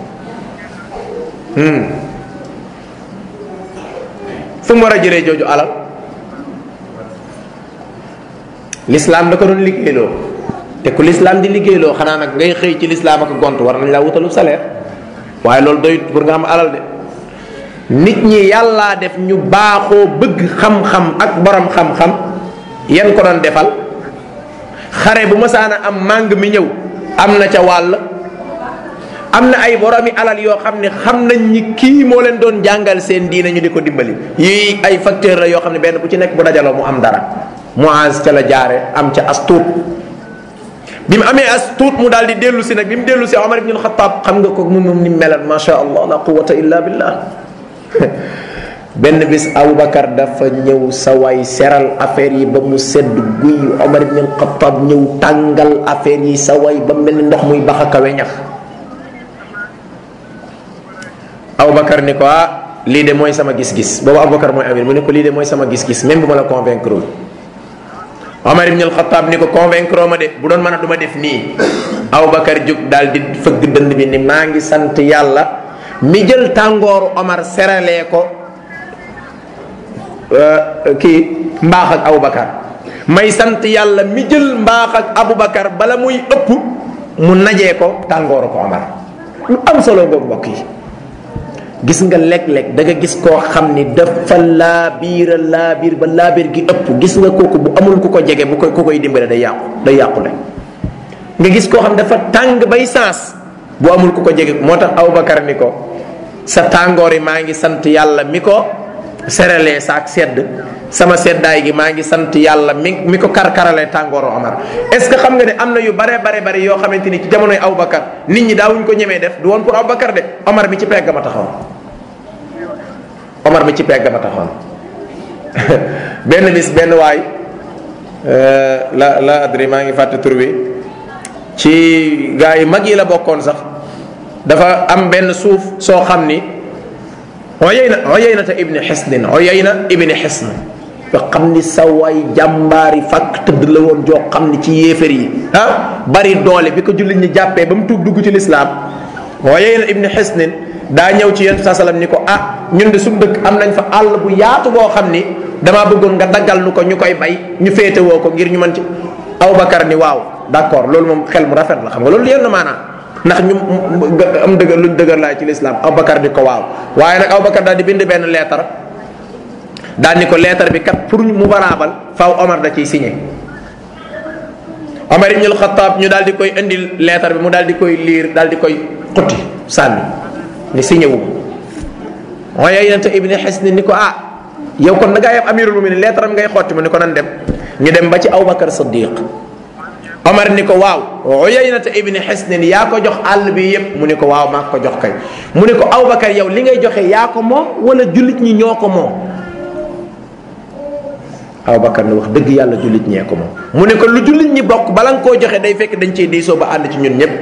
fu mu war a jëlee jooju alal lislaam da ko doon liggéeyloo te ku lislaam di liggéeyloo xanaa nag ngay xëy ci lislaam ak gont war nañ laa wutalu salaire waaye loolu doyut pour nga am alal de nit ñi yàllaa def ñu baaxoo bëgg xam-xam ak borom xam-xam yan ko doon defal xare bu masaana am màng mi ñëw am na ca wàll am na ay boromi alal yoo xam ne xam nañ ni kii moo leen doon jàngal seen diine ñu di ko dimbali yii ay facteur la yoo xam ne benn bu ci nekk bu dajaloo mu am dara Muaz ca la jaare am ca as tuut bi mu amee as tuut mu daal di dellu si nag bi mu dellu si Omar ibn Khattab xam nga ko moom moom ni mu melan ma sha allah la quwata illa billah benn bis Aboubacar dafa ñëw sa waay seral affaire yi ba mu sedd guy Omar ibn Khattab ñëw tàngal affaire yi sa waay ba mel ni ndox muy bax a kawe ñax Aboubacar ni ko ah lii de mooy sama gis-gis boobu Aboubacar mooy amir mu ne ko lii de mooy sama gis-gis même bu ma la convaincre Omar ibn Khattab ni ko convaincre ma de bu doon mën a du ma def nii Aboubacar jóg daal di fëgg dënd bi ni maa ngi sant yàlla mi jël tàngooru Omar seralee ko kii mbaax ak Aboubacar may sant yàlla mi jël mbaax ak Aboubacar bala muy ëpp mu najee ko tàngooru ko Omar lu am solo boobu mbokk yi gis nga léeg-léeg da nga gis koo xam ni dafa laabiira laabiir ba laabiir gi ëpp gis nga kooku bu amul ku ko jege bu koy ku koy dimbale day yàqu day yàqule nga gis koo xam dafa tàng bay saas bu amul ku ko jege moo tax Aboubacar ni ko sa tàngoor yi maa ngi sant yàlla mi ko seralee saak sedd sama seddaay gi maa ngi sant yàlla mi mi ko karkaralee tàngooru Omar est-ce que xam nga ne am na yu bare bare bare yoo xamante ni ci jamonoy Aboubacar nit ñi daawuñ ko ñemee def du woon pour Aboubacar de Omar mi ci pegg ma taxaw Omar mi ci pegg ma taxaw benn bis benn waay la la adri maa ngi fàtte tur bi ci gaa yi mag yi la bokkoon sax dafa am benn suuf soo xam ni Uyayna Uyayna ta ibni Hisnin Uyayna ibni Hisn nga xam ni sa waay jàmbaari fàkk tëdd la woon joo xam ni ci yéefar yi ah bari doole bi ko jullit ñi jàppee ba mu tuub dugg ci lislaam Uyayna ibni Hisnin daa ñëw ci yonent saa sallam ni ko ah ñun de suñu dëkk am nañ fa àll bu yaatu boo xam ni damaa bëggoon nga daggal nu ko ñu koy bay ñu féetewoo ko ngir ñu mën ci Aboubacar ni waaw d'accord loolu moom xel mu rafet la xam nga loolu yenn maanaam ndax ñu am dëgër luñ dëgër laay ci lislaam Aboubacar di ko waaw waaye nag Aboubacar daal di bind benn leetar daal ni ko leetar bi kat pour mu baraabal faaw Omar da ciy signé Omar ibn al-Khattab ñu daal di koy indil leetar bi mu daal di koy liir daal di koy xutti sànni ni signé wu waaye yonente ibni Hisn ni ko ah yow kon da ngaa yem amirul muminin leetaram ngay xotti mu ni ko nan dem ñu dem ba ci Abubakar Siddiq Omar ni ko waaw Uyaynata ibni Hisn yaa ko jox àll bi yépp mu ni ko waaw maa ko jox kay mu ni ko Abubakar yow li ngay joxe yaa ko moom wala jullit ñi ñoo ko moom Abubakar ni wax dëgg yàlla jullit ñee ko moom mu ne ko lu jullit ñi bokk bala nga koo joxe day fekk dañ ciy diisoo ba ànd ci ñun ñëpp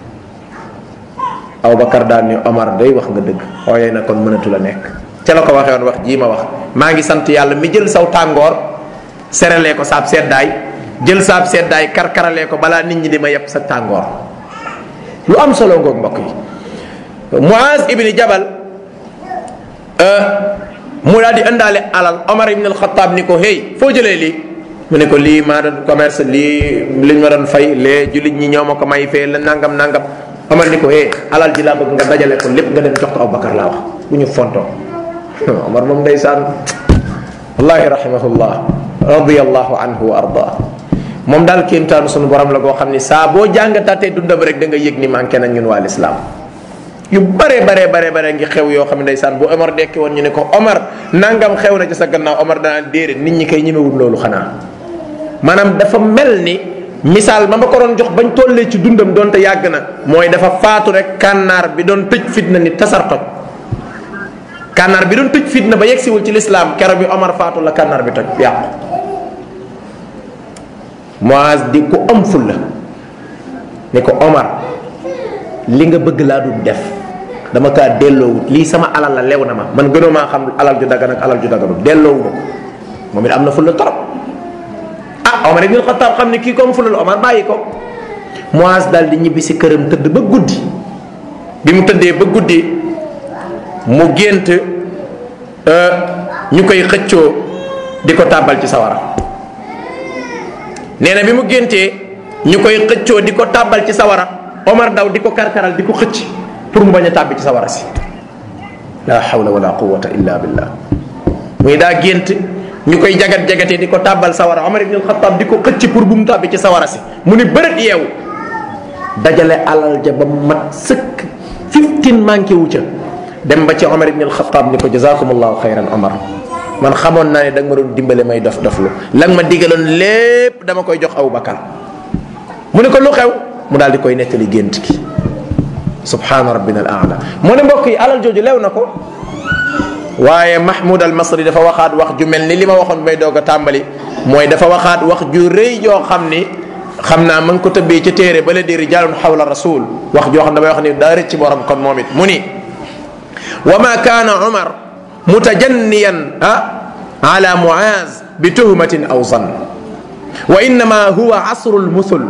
Abubakar daal ni Omar day wax nga dëgg ooyee na kon mënatu la nekk ca la ko waxee woon wax jii ma wax maa ngi sant yàlla mi jël saw tàngoor seralee ko saab seddaay jël saab seddaay karkaralee ko balaa nit ñi di ma yeb sa tàngoor lu am solo ngoog mbokk yi Muaz ibni Jabal mu daal di indaale alal Omar ibn al-Khattab ni ko hey foo jëlee lii mu ne ko lii maa doon commerce lii liñ ma doon fay lee jullit ñi ñoo ma ko may fee la nangam nangam Omar ni ko hey alal ji laa bëgg nga dajale ko lépp nga dem jox ko Abubakar laa wax bu ñu fontoo Omar moom ndeysaan wallahi rahimahullah radiyallahu anhu wa arda moom daal kéemtaanu sunu borom la goo xam ni saa boo jàngataatee dundam rek da nga yëg ni manqué nañ ñun waa lislaam yu bare bare bare bare ngi xew yoo xam ne ndeysaan bu Omar dekki woon ñu ne ko Omar nangam xew na ci sa gannaaw Omar danaan déedéet nit ñi koy ñemewul loolu xanaa maanaam dafa mel ni misaal ma ma ko doon jox bañ tollee ci dundam doonte yàgg na mooy dafa faatu rek kànnaar bi doon tëj fitna ni tasar toj kànnaar bi doon tëj fitna ba yegsiwul ci lislaam kero bi Omar faatu la kànnaar bi toj yàqu Muaz di ko am ful la ne ko Omar li nga bëgg laa dul def dama kaa delloowut lii sama alal la lew na ma man gënoo maa xam alal ju dagan ak alal ju daganut delloowu ma ko moom it am na ful la torop ah Omar ibn Khattab xam ne kii comme fulal Omar bàyyi ko Muaz daal di ñibbi si këram tëdd ba guddi bi mu tëddee ba guddi mu gént ñu koy xëccoo di ko tàbbal ci sawara nee na bi mu géntee ñu koy xëccoo di ko tàbbal ci sawara Omar daw di ko karkaral di ko xëcc pour mu bañ a tàbbi ci sawara si la hawla wala quwwata illa billah muy daa gént ñu koy jagat jagatee di ko tàbbal sawara Omar ibn al-Khattab di ko xëcc pour bu mu tàbbi ci sawara si mu ni bërët yeewu dajale alal ja ba mat sëkk fifteen manqué wu ca dem ba ci Omar ibn al-Khattab ni ko jazakumullahu xayran Omar man xamoon naa ne da nga ma doon dimbale may dof doflu la nga ma digaloon lépp dama koy jox Abu Bakar mu ne ko lu xew mu daal di koy nettali gént gi subhaana rabbina al aala mu ne mbokk yi alal jooju lew na ko waaye Mahmoud al Masri dafa waxaat wax ju mel ni li ma waxoon may doog a tàmbali mooy dafa waxaat wax ju rëy joo xam ni xam naa ma ngi ko tëbbee ca téere ba la di rijalun xawla rasul wax joo xam damay wax ni daa rëcc borom kon moom it mu ni wa ma kaana Umar mutajanniyan ah ala Muaz bi tuhmatin aw zan wa innama huwa asru lmuthul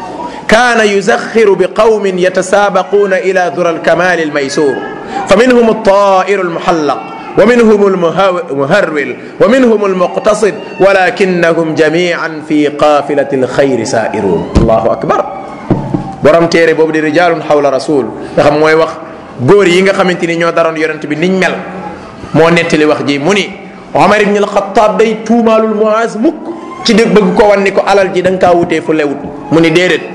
كان يزخر بقوم يتسابقون إلى ذرى الكمال الميسور فمنهم الطائر المحلق ومنهم المهرول ومنهم المقتصد ولكنهم جميعا في قافلة الخير سائرون الله أكبر borom téere boobu di rijaalun xawla rasul nga xam mooy wax góor yi nga xamante ni ñoo daroon yonent bi niñ mel moo nettali wax ji mu ni Omar ibn al-Khattab day tuumaalul Muaz mukk ci dëgg bëgg ko wan ni ko alal ji da nga kaa wutee fu lewut mu ni déedéet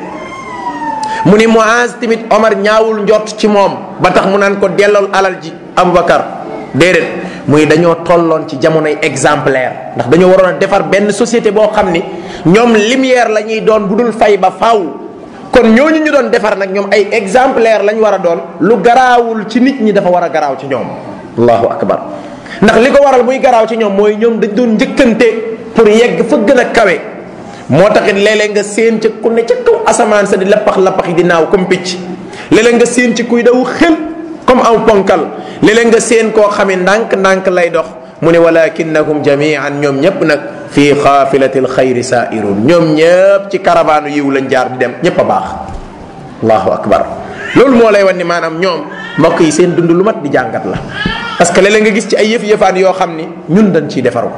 mu ni Muaz tamit Omar ñaawul njort ci moom ba tax mu naan ko dellool alal ji Aboubacar déedéet muy dañoo tolloon ci jamonoy exemplaire ndax dañoo waroon a defar benn société boo xam ni ñoom lumière la ñuy doon bu dul fay ba faaw kon ñooñu ñu doon defar nag ñoom ay exemplaire lañ war a doon lu garaawul ci nit ñi dafa war a garaaw ci ñoom allahu akbar ndax li ko waral muy garaaw ci ñoom mooy ñoom dañ doon njëkkante pour yegg fa gën a kawe moo taxit léeg-léeg nga séen ca ku ne ca kaw asamaan sa di lappax lappax yi di naaw comme picc léeg-léeg nga séen ci kuy daw xel comme aw ponkal léeg-léeg nga séen koo xame ndànk-ndànk lay dox mu ne walakinnahum jamian ñoom ñépp nag fi xaafilati lxayri saairun ñoom ñépp ci caravane yiw lañ jaar di dem ñépp a baax allahu akbar loolu moo lay wan ni maanaam ñoom mbokk yi seen dund lu mat di jàngat la parce que léeg-léeg nga gis ci ay yëf yëfaan yoo xam ni ñun dañ ciy defaru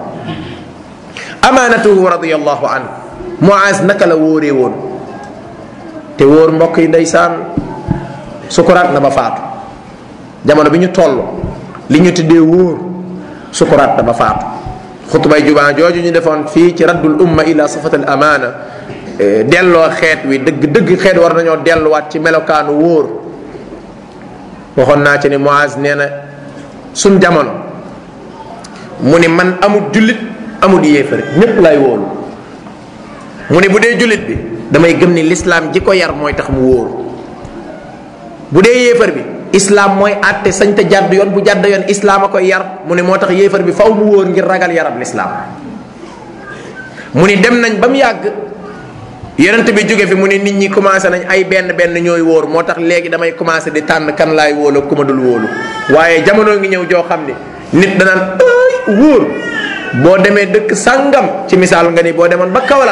amaanatuhu radiallahu anhu Muaz naka la wóoree woon te wóor mbokk yi ndeysaan sukuraat na ba faatu jamono bi ñu toll li ñu tuddee wóor sukuraat na ba faatu xutbay jubaa jooju ñu defoon fii ci raddul umma ila safat al amaana delloo xeet wi dëgg dëgg xeet war nañoo delluwaat ci melokaanu wóor waxoon naa ci ni Muaz nee na suñ jamono mu ni man amul jullit amul yéefar ñépp lay wóolu mu ni bu dee jullit bi damay gëm ni lislaam ji ko yar mooy tax mu wóoru bu dee yéefar bi islaam mooy àtte sañ te jàdd yoon bu jàdd yoon islaam a koy yar mu ne moo tax yéefar bi faw mu wóor ngir ragal yarab lislaam mu ni dem nañ ba mu yàgg yonent bi jóge fi mu ne nit ñi commencé nañ ay benn benn ñooy wóor moo tax léegi damay commencé di tànn kan laay wóolu ku ma dul wóolu waaye jamono ngi ñëw joo xam ne nit danaan ay wóor boo demee dëkk sàngam ci misaal nga ni boo demoon ba Kaolack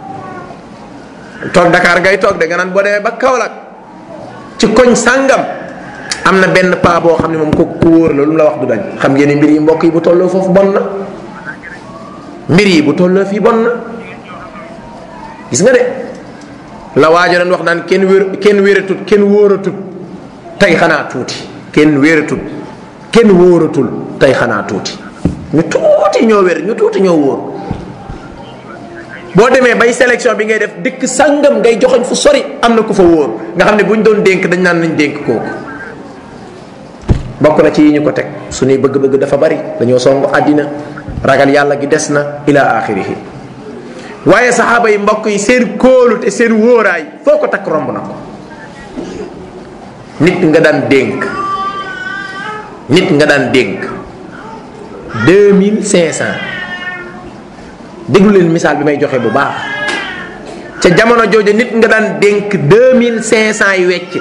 toog Dakar ngay toog de nga naan boo demee ba Kaolack ci koñ sàngam am na benn paa boo xam ne moom ko ku wóor la lu mu la wax du dañ xam ngeen ni mbir yi mbokk yi bu tolloo foofu bon na mbir yi bu tolloo fii bon na gis nga de la waajo doon wax naan kenn wér kenn wératut kenn wóoratut tey xanaa tuuti kenn wératut kenn wóoratul tey xanaa tuuti ñu tuuti ñoo wér ñu tuuti ñoo wóor boo demee bay sélection bi ngay def dëkk sàngam ngay joxoñ fu sori am na ku fa wóor nga xam ne bu ñu doon dénk dañ naan nañ dénk kooku bokk na ci yi ñu ko teg suñuy bëgg-bëgg dafa bari dañoo songu àddina ragal yàlla gi des na ila axirihi waaye saxaaba yi mbokk yi seen kóolu te seen wóoraay foo ko takk romb na ko nit nga daan dénk nit nga daan dénk deux mille cinq cent déglu leen misaal bi may joxe bu baax ca jamono jooju nit nga daan dénk deux mille cinq cent yi wecc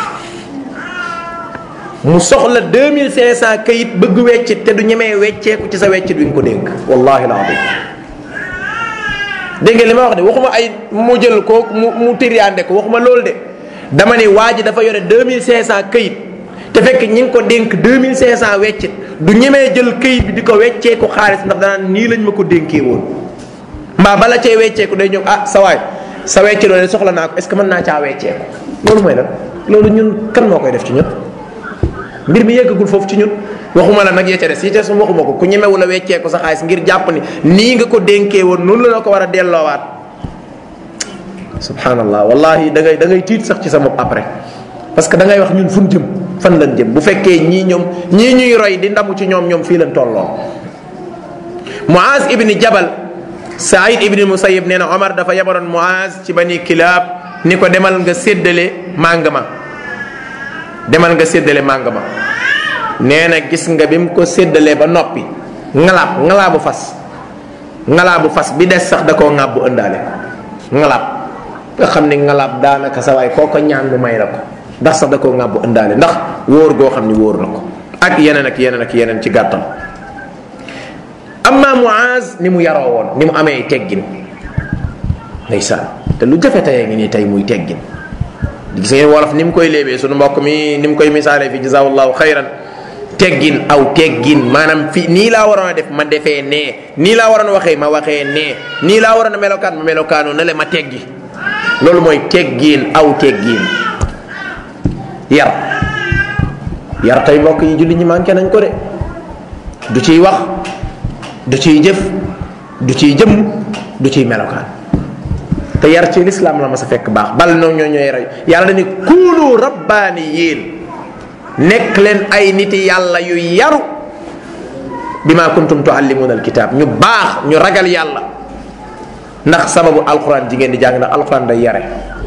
mu soxla deux mille cinq cent kayit bëgg weccit te du ñemee wecceeku ci sa weccit wi nga ko dénk wallahi alazim dégg ngeen li ma wax de waxuma ay mu jël ko mu mu tiriyaande ko waxuma loolu de dama ne waa ji dafa yore deux mille cinq cent kayit te fekk ñi ngi ko dénk deux mille cinq cent weccit du ñemee jël kayit bi di ko wecceeku xaalis ndax danaan nii lañ ma ko dénkee woon mbaa bala cee wecceeku day ñëw ah sa waay sa wecce loolu soxla naa ko est ce que mën naa caa wecceeku loolu mooy lan loolu ñun kan moo koy def ci ñun mbir mi yeggagul foofu ci ñun waxuma la nag yee ca des yi ca su waxuma ko ku ñemewu la weccee ko sa xaalis ngir jàpp ni nii nga ko dénkee woon noonu la la ko war a delloowaat subhanallah wallahi da ngay da ngay tiit sax ci sa bopp après parce que da ngay wax ñun fu jëm fan lañ jëm bu fekkee ñii ñoom ñii ñuy roy di ndamu ci ñoom ñoom fii lañ tolloo Muaz ibni Jabal Saïd ibni Musayyib nee na Omar dafa yabaloon Muaz ci bani Kilaab ni ko demal nga séddale màng ma demal nga séddale màng ma nee na gis nga bi mu ko séddalee ba noppi ngalaab ngalaabu fas ngalaabu fas bi des sax da koo ŋàbb bu ëndaale ngalaab nga xam ni ngalaab daanaka sa waay koo ko ñaan mu may la ko ndax sax da koo ŋàbb bu ëndaale ndax wóor goo xam ni wóor na ko ak yeneen ak yeneen ak yeneen ci gàttal amma Muaz ni mu yaroo woon ni mu amee teggin ndeysaan te lu jafe tayee ngi nii tey muy teggin gis ngeen wolof ni mu koy léebee sunu mbokk mi ni mu koy misaalee fi jazawallahu xayran teggin aw teggin maanaam fi nii laa waroon a def ma defee nee nii laa waroon a waxee ma waxee nee nii laa waroon a melokaan ma melokaanu na le ma teggi loolu mooy teggin aw teggin yar yar tey mbokk yi julli ñi manqué nañ ko de du ciy wax du ciy jëf du ciy jëmm du ciy melokaan te yar ci lislaam la ma sa fekk baax bal noonu ñoo ñooy rey yàlla dañu kuunu rabbaani yéen nekk leen ay niti yàlla yu yaru bima kuntum tuallimuuna alkitab ñu baax ñu ragal yàlla ndax sababu alquran ji ngeen di jàng ndax alquran day yare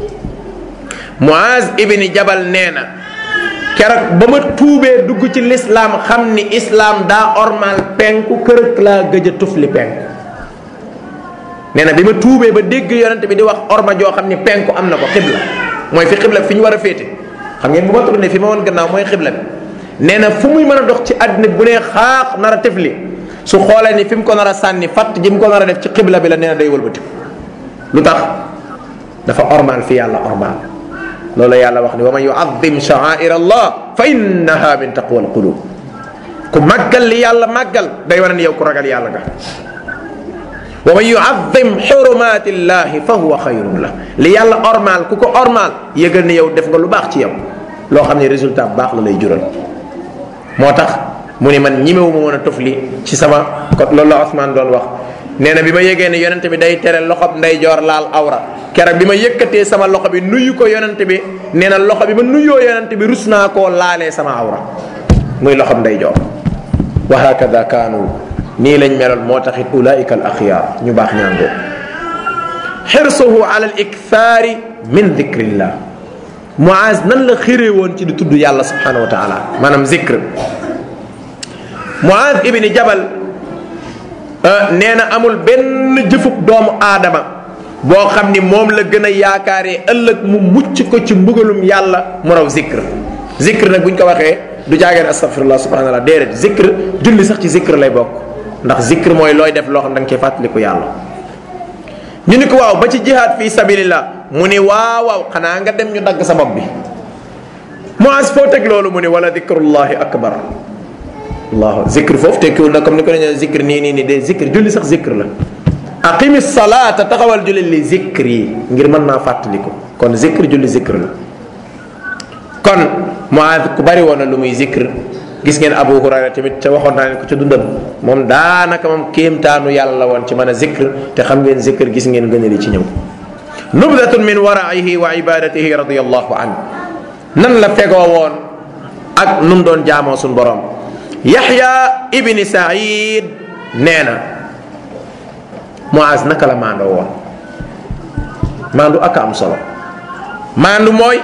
Muaz ibni Jabal nee na keroog ba ma tuubee dugg ci lislaam xam ni islaam daa ormal penku kërëk laa gëj a tufli penku nee na bi ma tuubee ba dégg yonente bi di wax orma joo xam ni penku am na ko xibla mooy fi xibla fi ñu war a féete xam ngeen bu ma tourné fi ma woon gannaaw mooy xibla bi nee na fu muy mën a dox ci àddina bi bu nee xaax nar a tefli su xoolee ni fi mu ko nar a sànni fatt ji mu ko nar a def ci xibla bi la nee na day wëlbati lu tax dafa ormal fi yàlla ormal loolu yàlla wax ni wa man yuazim sha'air allah fa innaha min taqwa alqulub ku màggal li yàlla màggal day wane ni yow ku ragal yàlla nga wa man yuazim xurumaati llahi fa huwa xayrun la li yàlla ormal ku ko ormal yëgal ni yow def nga lu baax ci yow loo xam ne résultat bu baax la lay jural moo tax mu ni man ñimewu ma woon a tufli ci sama ko loolu la Ousmane doon wax nee na bi ma yégee ne yonente bi day tere loxob ndeyjoor laal awra keroog bi ma yëkkatee sama loxo bi nuyu ko yonente bi nee na loxo bi ma nuyoo yonente bi rus naa koo laalee sama awra muy loxob ndeyjoor wa hakada kaanu nii lañ meloon moo taxit ulaika al axyaar ñu baax ñaangoo xirsuhu ala al ikthaari min dicrillah Muaz nan la xiree woon ci di tudd yàlla subhanahu wa taala maanaam zikr Muaz ibni Jabal nee na amul benn jëfub doomu aadama boo xam ni moom la gën a yaakaaree ëllëg mu mucc ko ci mbugalum yàlla mu raw zikr zikr nag bu ñu ko waxee du jaageen astafirullah subhanahu wa taala déedéet zikr julli sax ci zikr lay bokk ndax zikr mooy looy def loo xam da nga koy fàttaliku yàlla ñu ni ko waaw ba ci jihaad fi sabilillah mu ni waaw waaw xanaa nga dem ñu dagg sa bopp bi Muaz foo teg loolu mu ni wala dikrullahi akbar allahu zikr foofu tekkiwul na comme ni ko dañee zikr nii nii nii de zikr julli sax zikr la aqimi salaata taxawal julli li zikr yi ngir mën naa fàttaliku kon zikr julli zikr la kon Muaz ku bari woon na lu muy zikr gis ngeen Abu Hurayra tamit te waxoon naa leen ko ca dundam moom daanaka moom kéemtaanu yàlla la woon ci mën a zikr te xam ngeen zikr gis ngeen gënali ci ñëw nubdatun min waraihi wa ibadatihi radiallahu an nan la fegoo woon ak nu mu doon jaamoo suñu borom yaxya ibni said nee na Muaz naka la maandoo woon maandu aka am solo maandu mooy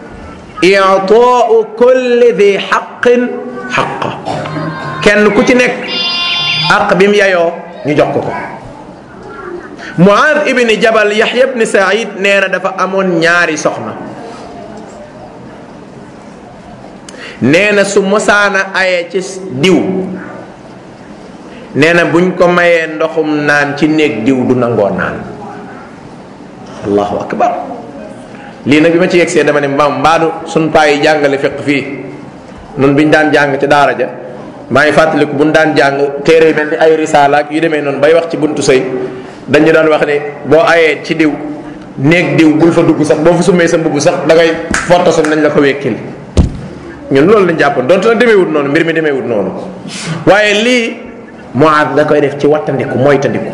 itaau kulli di xaqin xaqa kenn ku ci nekk aq bi mu yayoo ñu jox ko ko Muaz ibni Jabal Yaxya ibni Saïd nee na dafa amoon ñaari soxna nee na su mosaana aye ci diw nee na buñ ko mayee ndoxum naan ci néeg diw du nangoo naan allahu akbar lii nag bi ma ci yegsee dama ne mbaam mbaadu suñ paa yi jàngale fiq fii nun biñ daan jàng ci daara ja maa ngi fàttaliku buñ daan jàng téere yu mel ni ay risaala ak yu demee noonu bay wax ci buntu sëy dañu daan wax ne boo ayee ci diw néeg diw bul fa dugg sax boo fa summee sa mbubb sax da ngay fottasu nañ la ko wekkil ñun loolu lañ jàppoon donte na demeewut noonu mbir mi demeewut noonu waaye lii Muaz da koy def ci wattandiku moytandiku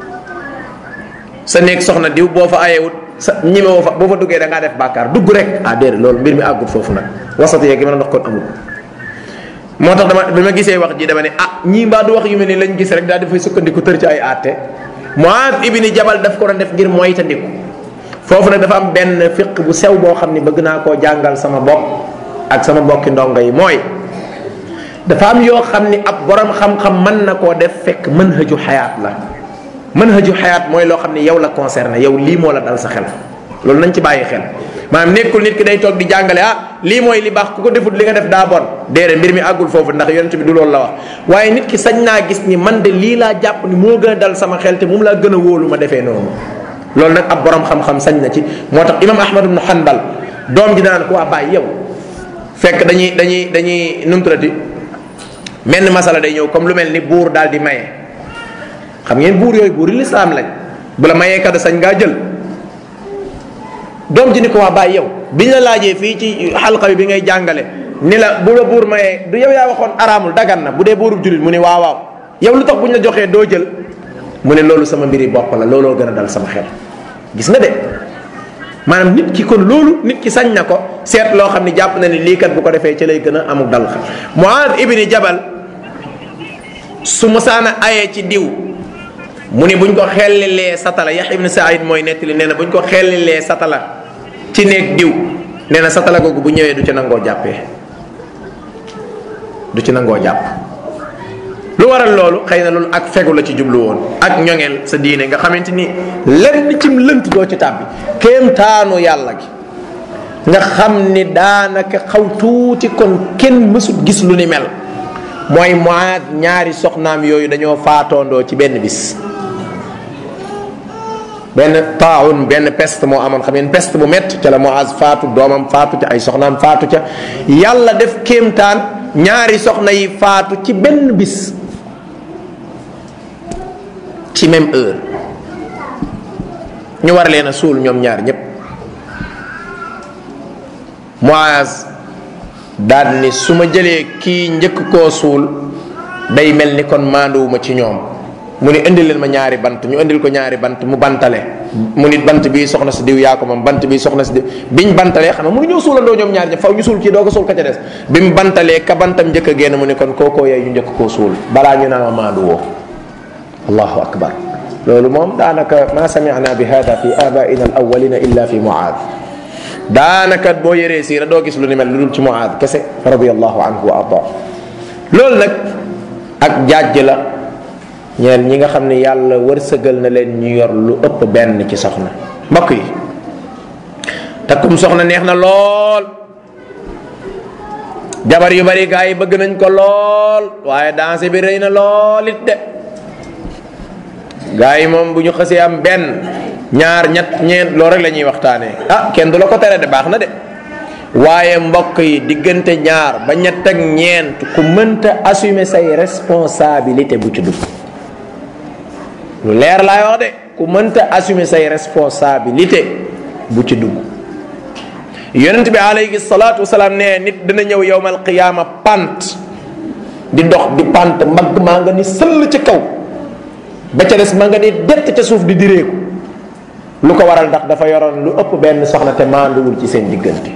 sa néeg soxna diw boo fa ayewut sa ñime woo fa boo fa duggee da ngaa def bàkkaar dugg rek ah déedéet loolu mbir mi àggut foofu nag wasat yeeg gi ma doon wax kon amul moo tax dama bi ma gisee wax ji dama ne ah ñii mbaa du wax yu mel ni lañ gis rek daal dafay sukkandiku tër ci ay àtte Muaz ibni Jabal daf ko doon def ngir moytandiku foofu nag dafa am benn fiq bu sew boo xam ni bëgg naa koo jàngal sama bopp ak sama mbokki ndongo yi mooy dafa am yoo xam ni ab borom xam-xam mën na koo def fekk manhaju xayaat la manhaju xayaat mooy loo xam ni yow la concerné yow lii moo la dal sa xel loolu nañ ci bàyyi xel maanaam nekkul nit ki day toog di jàngale ah lii mooy li baax ku ko defut li nga def daa bon déedéet mbir mi àggul foofu ndax yonent bi du loolu la wax waaye nit ki sañ naa gis ni man de lii laa jàpp ni moo gën a dal sama xel te moom laa gën a wóolu ma defee noonu loolu nag ab borom xam-xam sañ na ci moo tax imam ahmad ibn hanbal doom ji naan ko waa bàyyi yow fekk dañuy dañuy dañuy numturati menn masala day ñëw comme lu mel ni buur daal di maye xam ngeen buur yooyu buuri lislaam lañ bu la mayee kado sañ ngaa jël doom ji ni ko waa bàyyi yow biñ la laajee fii ci xalqa bi bi ngay jàngale ni la bu la buur mayee du yow yaa waxoon araamul dagan na bu dee buurub julit mu ne waaw waaw yow lu tax buñ la joxee doo jël mu ne loolu sama mbiri bopp la looloo gën a dal sama xel gis nga de maanaam nit ki kon loolu nit ki sañ na ko seet loo xam ne jàpp na ni lii kat bu ko defee ci lay gën a amuk dal xel Muaad ibni Jabal su musaana ayee ci diw mu ni buñ ko xellilee satala Yaxya ibn Saïd mooy nettali nee na buñ ko xellilee satala ci néeg diw nee na satala googu bu ñëwee du ci nangoo jàppee du ci nangoo jàpp lu waral loolu xëy na loolu ak fegu la ci jublu woon ak ñoŋeel sa diine nga xamante ni lenn cim lënt doo ci tàbbi kéemtaanu yàlla gi nga xam ni daanaka xaw tuuti kon kenn mësut gis lu ni mel mooy Muaad ñaari soxnaam yooyu dañoo faatoondoo ci benn bis benn taawun benn peste moo amoon xam ngeen peste bu métti ca la Muaaz faatu doomam faatu ca ay soxnaam faatu ca yàlla def kéemtaan ñaari soxna yi faatu ci benn bis ci même heure ñu war leen a suul ñoom ñaar ñépp Muaaz daal ni su ma jëlee kii njëkk koo suul day mel ni kon maanduwuma ci ñoom mu ni indil leen ma ñaari bant ñu indil ko ñaari bant mu bantale mu nit bant bii soxna si diw yaa ko moom bant bii soxna si diw biñ bantalee xam nga mu ngi ñëw suulandoo ñoom ñaari ñëpp faw ñu suul kii doo ko suul ka ca des bi mu bantalee ka bantam njëkk a génn mu ni kon kookoo yey ñu njëkk koo suul balaa ñu naan ma maandu woo allahu akbar loolu moom daanaka ma sami'na bi hada fi abaina al awalina illa fi muaad daanaka boo yëree siira doo gis lu ni mel lu dul ci muaad kese radiallahu anhu wa arda loolu nag ak jàjj la ñeel ñi nga xam ne yàlla wërsëgal na leen ñu yor lu ëpp benn ci soxna mbokk yi takkum soxna neex na lool jabar yu bari gaa yi bëgg nañ ko lool waaye danse bi rëy na lool it de gaa yi moom bu ñu xësee am benn ñaar ñett ñeent loolu rek la ñuy waxtaanee ah kenn du la ko tere de baax na de waaye mbokk yi diggante ñaar ba ñett ak ñeent ku mënta assumer say responsabilité bu ci dugg lu leer laay wax de ku mënta assumer say responsabilité bu ci dugg yonent bi alayhi salaatu wasalaam nee nit dina ñëw yowmal qiyaama pant di dox di pant mbagg maa nga ni sëll ci kaw ba ca des ma nga ni dett ca suuf di direeku lu ko waral ndax dafa yoroon lu ëpp benn soxna te maanduwul ci seen diggante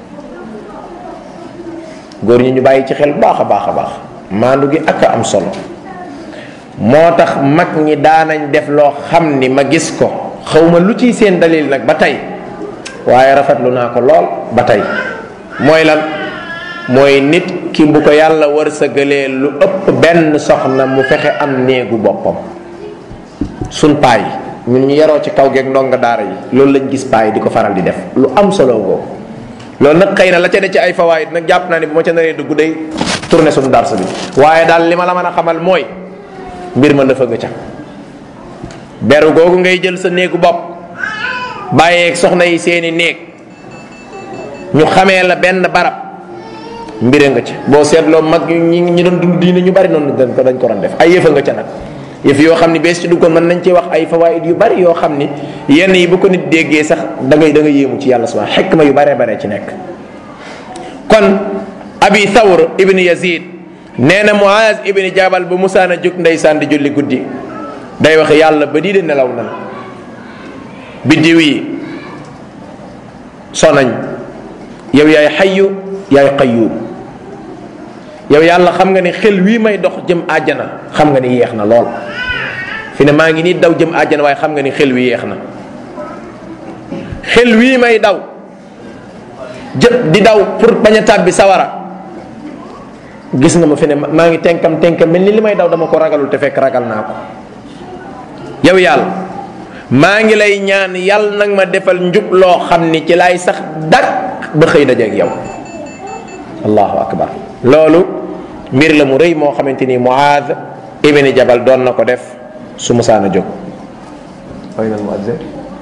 góor ñi ñu bàyyi ci xel baax a baax a baax maandu gi ak a am solo moo tax mag ñi daanañ def loo xam ni ma gis ko xawma lu ciy seen dalil nag ba tey waaye rafetlu naa ko lool ba tey mooy lan mooy nit ki bu ko yàlla wërsëgalee lu ëpp benn soxna mu fexe am néegu boppam sun paay ñun ñu yaroo ci kaw geeg ndonga daara yi loolu lañ gis paay di ko faral di def lu am solo ngoo loolu nag xëy na la ca ne ci ay fawaayit nag jàpp naa ni bu ma ca naree dugg day tourné suñu dars bi waaye daal li ma la mën a xamal mooy mbir ma dafa nga ca beru googu ngay jël sa néegu bopp bàyyeeg soxna yi seeni néeg ñu xamee la benn barab mbire nga ca boo seetloo mag ñi ñi doon dund diine ñu bari noonu dañ ko dañ ko doon def ay yëfa nga ca nag yëf yoo xam ni bees ci duggoon mën nañ ci wax ay fawaid yu bari yoo xam ni yenn yi bu ko nit déggee sax da ngay da nga yéemu ci yàlla subhanahu xekma yu baree baree ci nekk kon abi thawr ibni yazid nee na muaz ibni jabal bu musaana jóg ndeysaan di julli guddi day wax yàlla ba di de nelaw nan biddiw yi sonañ yow yaay xayyu yaay qayyum yow yàlla xam nga ni xel wii may dox jëm àjjana xam nga ni yeex na lool fi ne maa ngi nii daw jëm àjjana waaye xam nga ni xel wi yeex na xel wii may daw jë di daw pour bañ a tàbbi sawara gis nga ma fi ne maa ngi tenkam tenkam mel ni li may daw dama ko ragalul te fekk ragal naa ko yow yàlla maa ngi lay ñaan yàlla nag ma defal njub loo xam ni ci laay sax dak ba xëy dajeeg yow allahu akbar loolu mbir la mu rëy moo xamante ni muaad ibni jabal doon na ko def su musaana jóg ayna almuazzin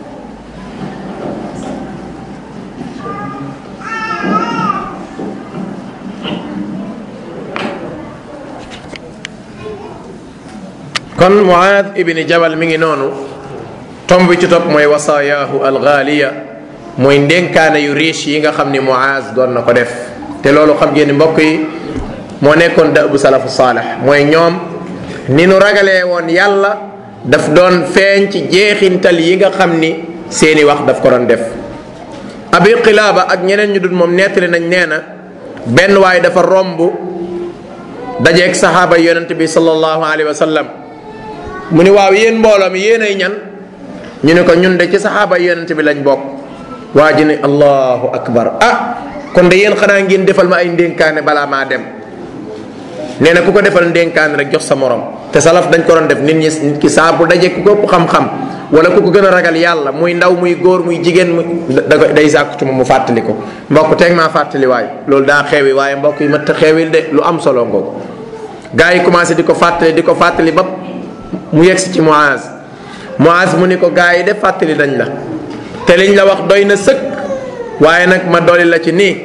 kon muaad ibni jabal mi ngi noonu tomb bi ci topp mooy wasaayaahu algaaliya mooy ndénkaane yu riche yi nga xam ni muaaz doon na ko def te loolu xam ngeen ni mbokk yi moo nekkoon da bu salafu saalex mooy ñoom ni nu ragalee woon yàlla daf doon feeñ ci jeexintal yi nga xam ni seeni wax daf ko doon def abi qilaaba ak ñeneen ñu dul moom nettali nañ nee na benn waay dafa romb dajeeg saxaaba yonent bi sallallahu alayhi wa sallam mu ni waaw yéen mbooloo mi yéen ay ñan ñu ne ko ñun de ci saxaaba yonent bi lañ bokk waa ji ne allahu akbar ah kon de yéen xanaa ngeen defal ma ay ndénkaane balaa maa dem nee na ku ko defal ndénkaane rek jox sa morom te salaf dañ ko doon def nit ñi nit ki saa bu daje ku ko ëpp xam-xam wala ku ko gën a ragal yàlla muy ndaw muy góor muy jigéen mu da ko day sàkku ci moom mu fàttali ko mbokk teeg maa fàttali waay loolu daa xewi waaye mbokk yi mat xewil de lu am solo ngoogu gars yi commencé di ko fàttali di ko fàttali ba mu yegsi ci Muaz Muaz mu ni ko gars yi de fàttali dañ la te liñ la wax doy na sëkk waaye nag ma dolli la ci nii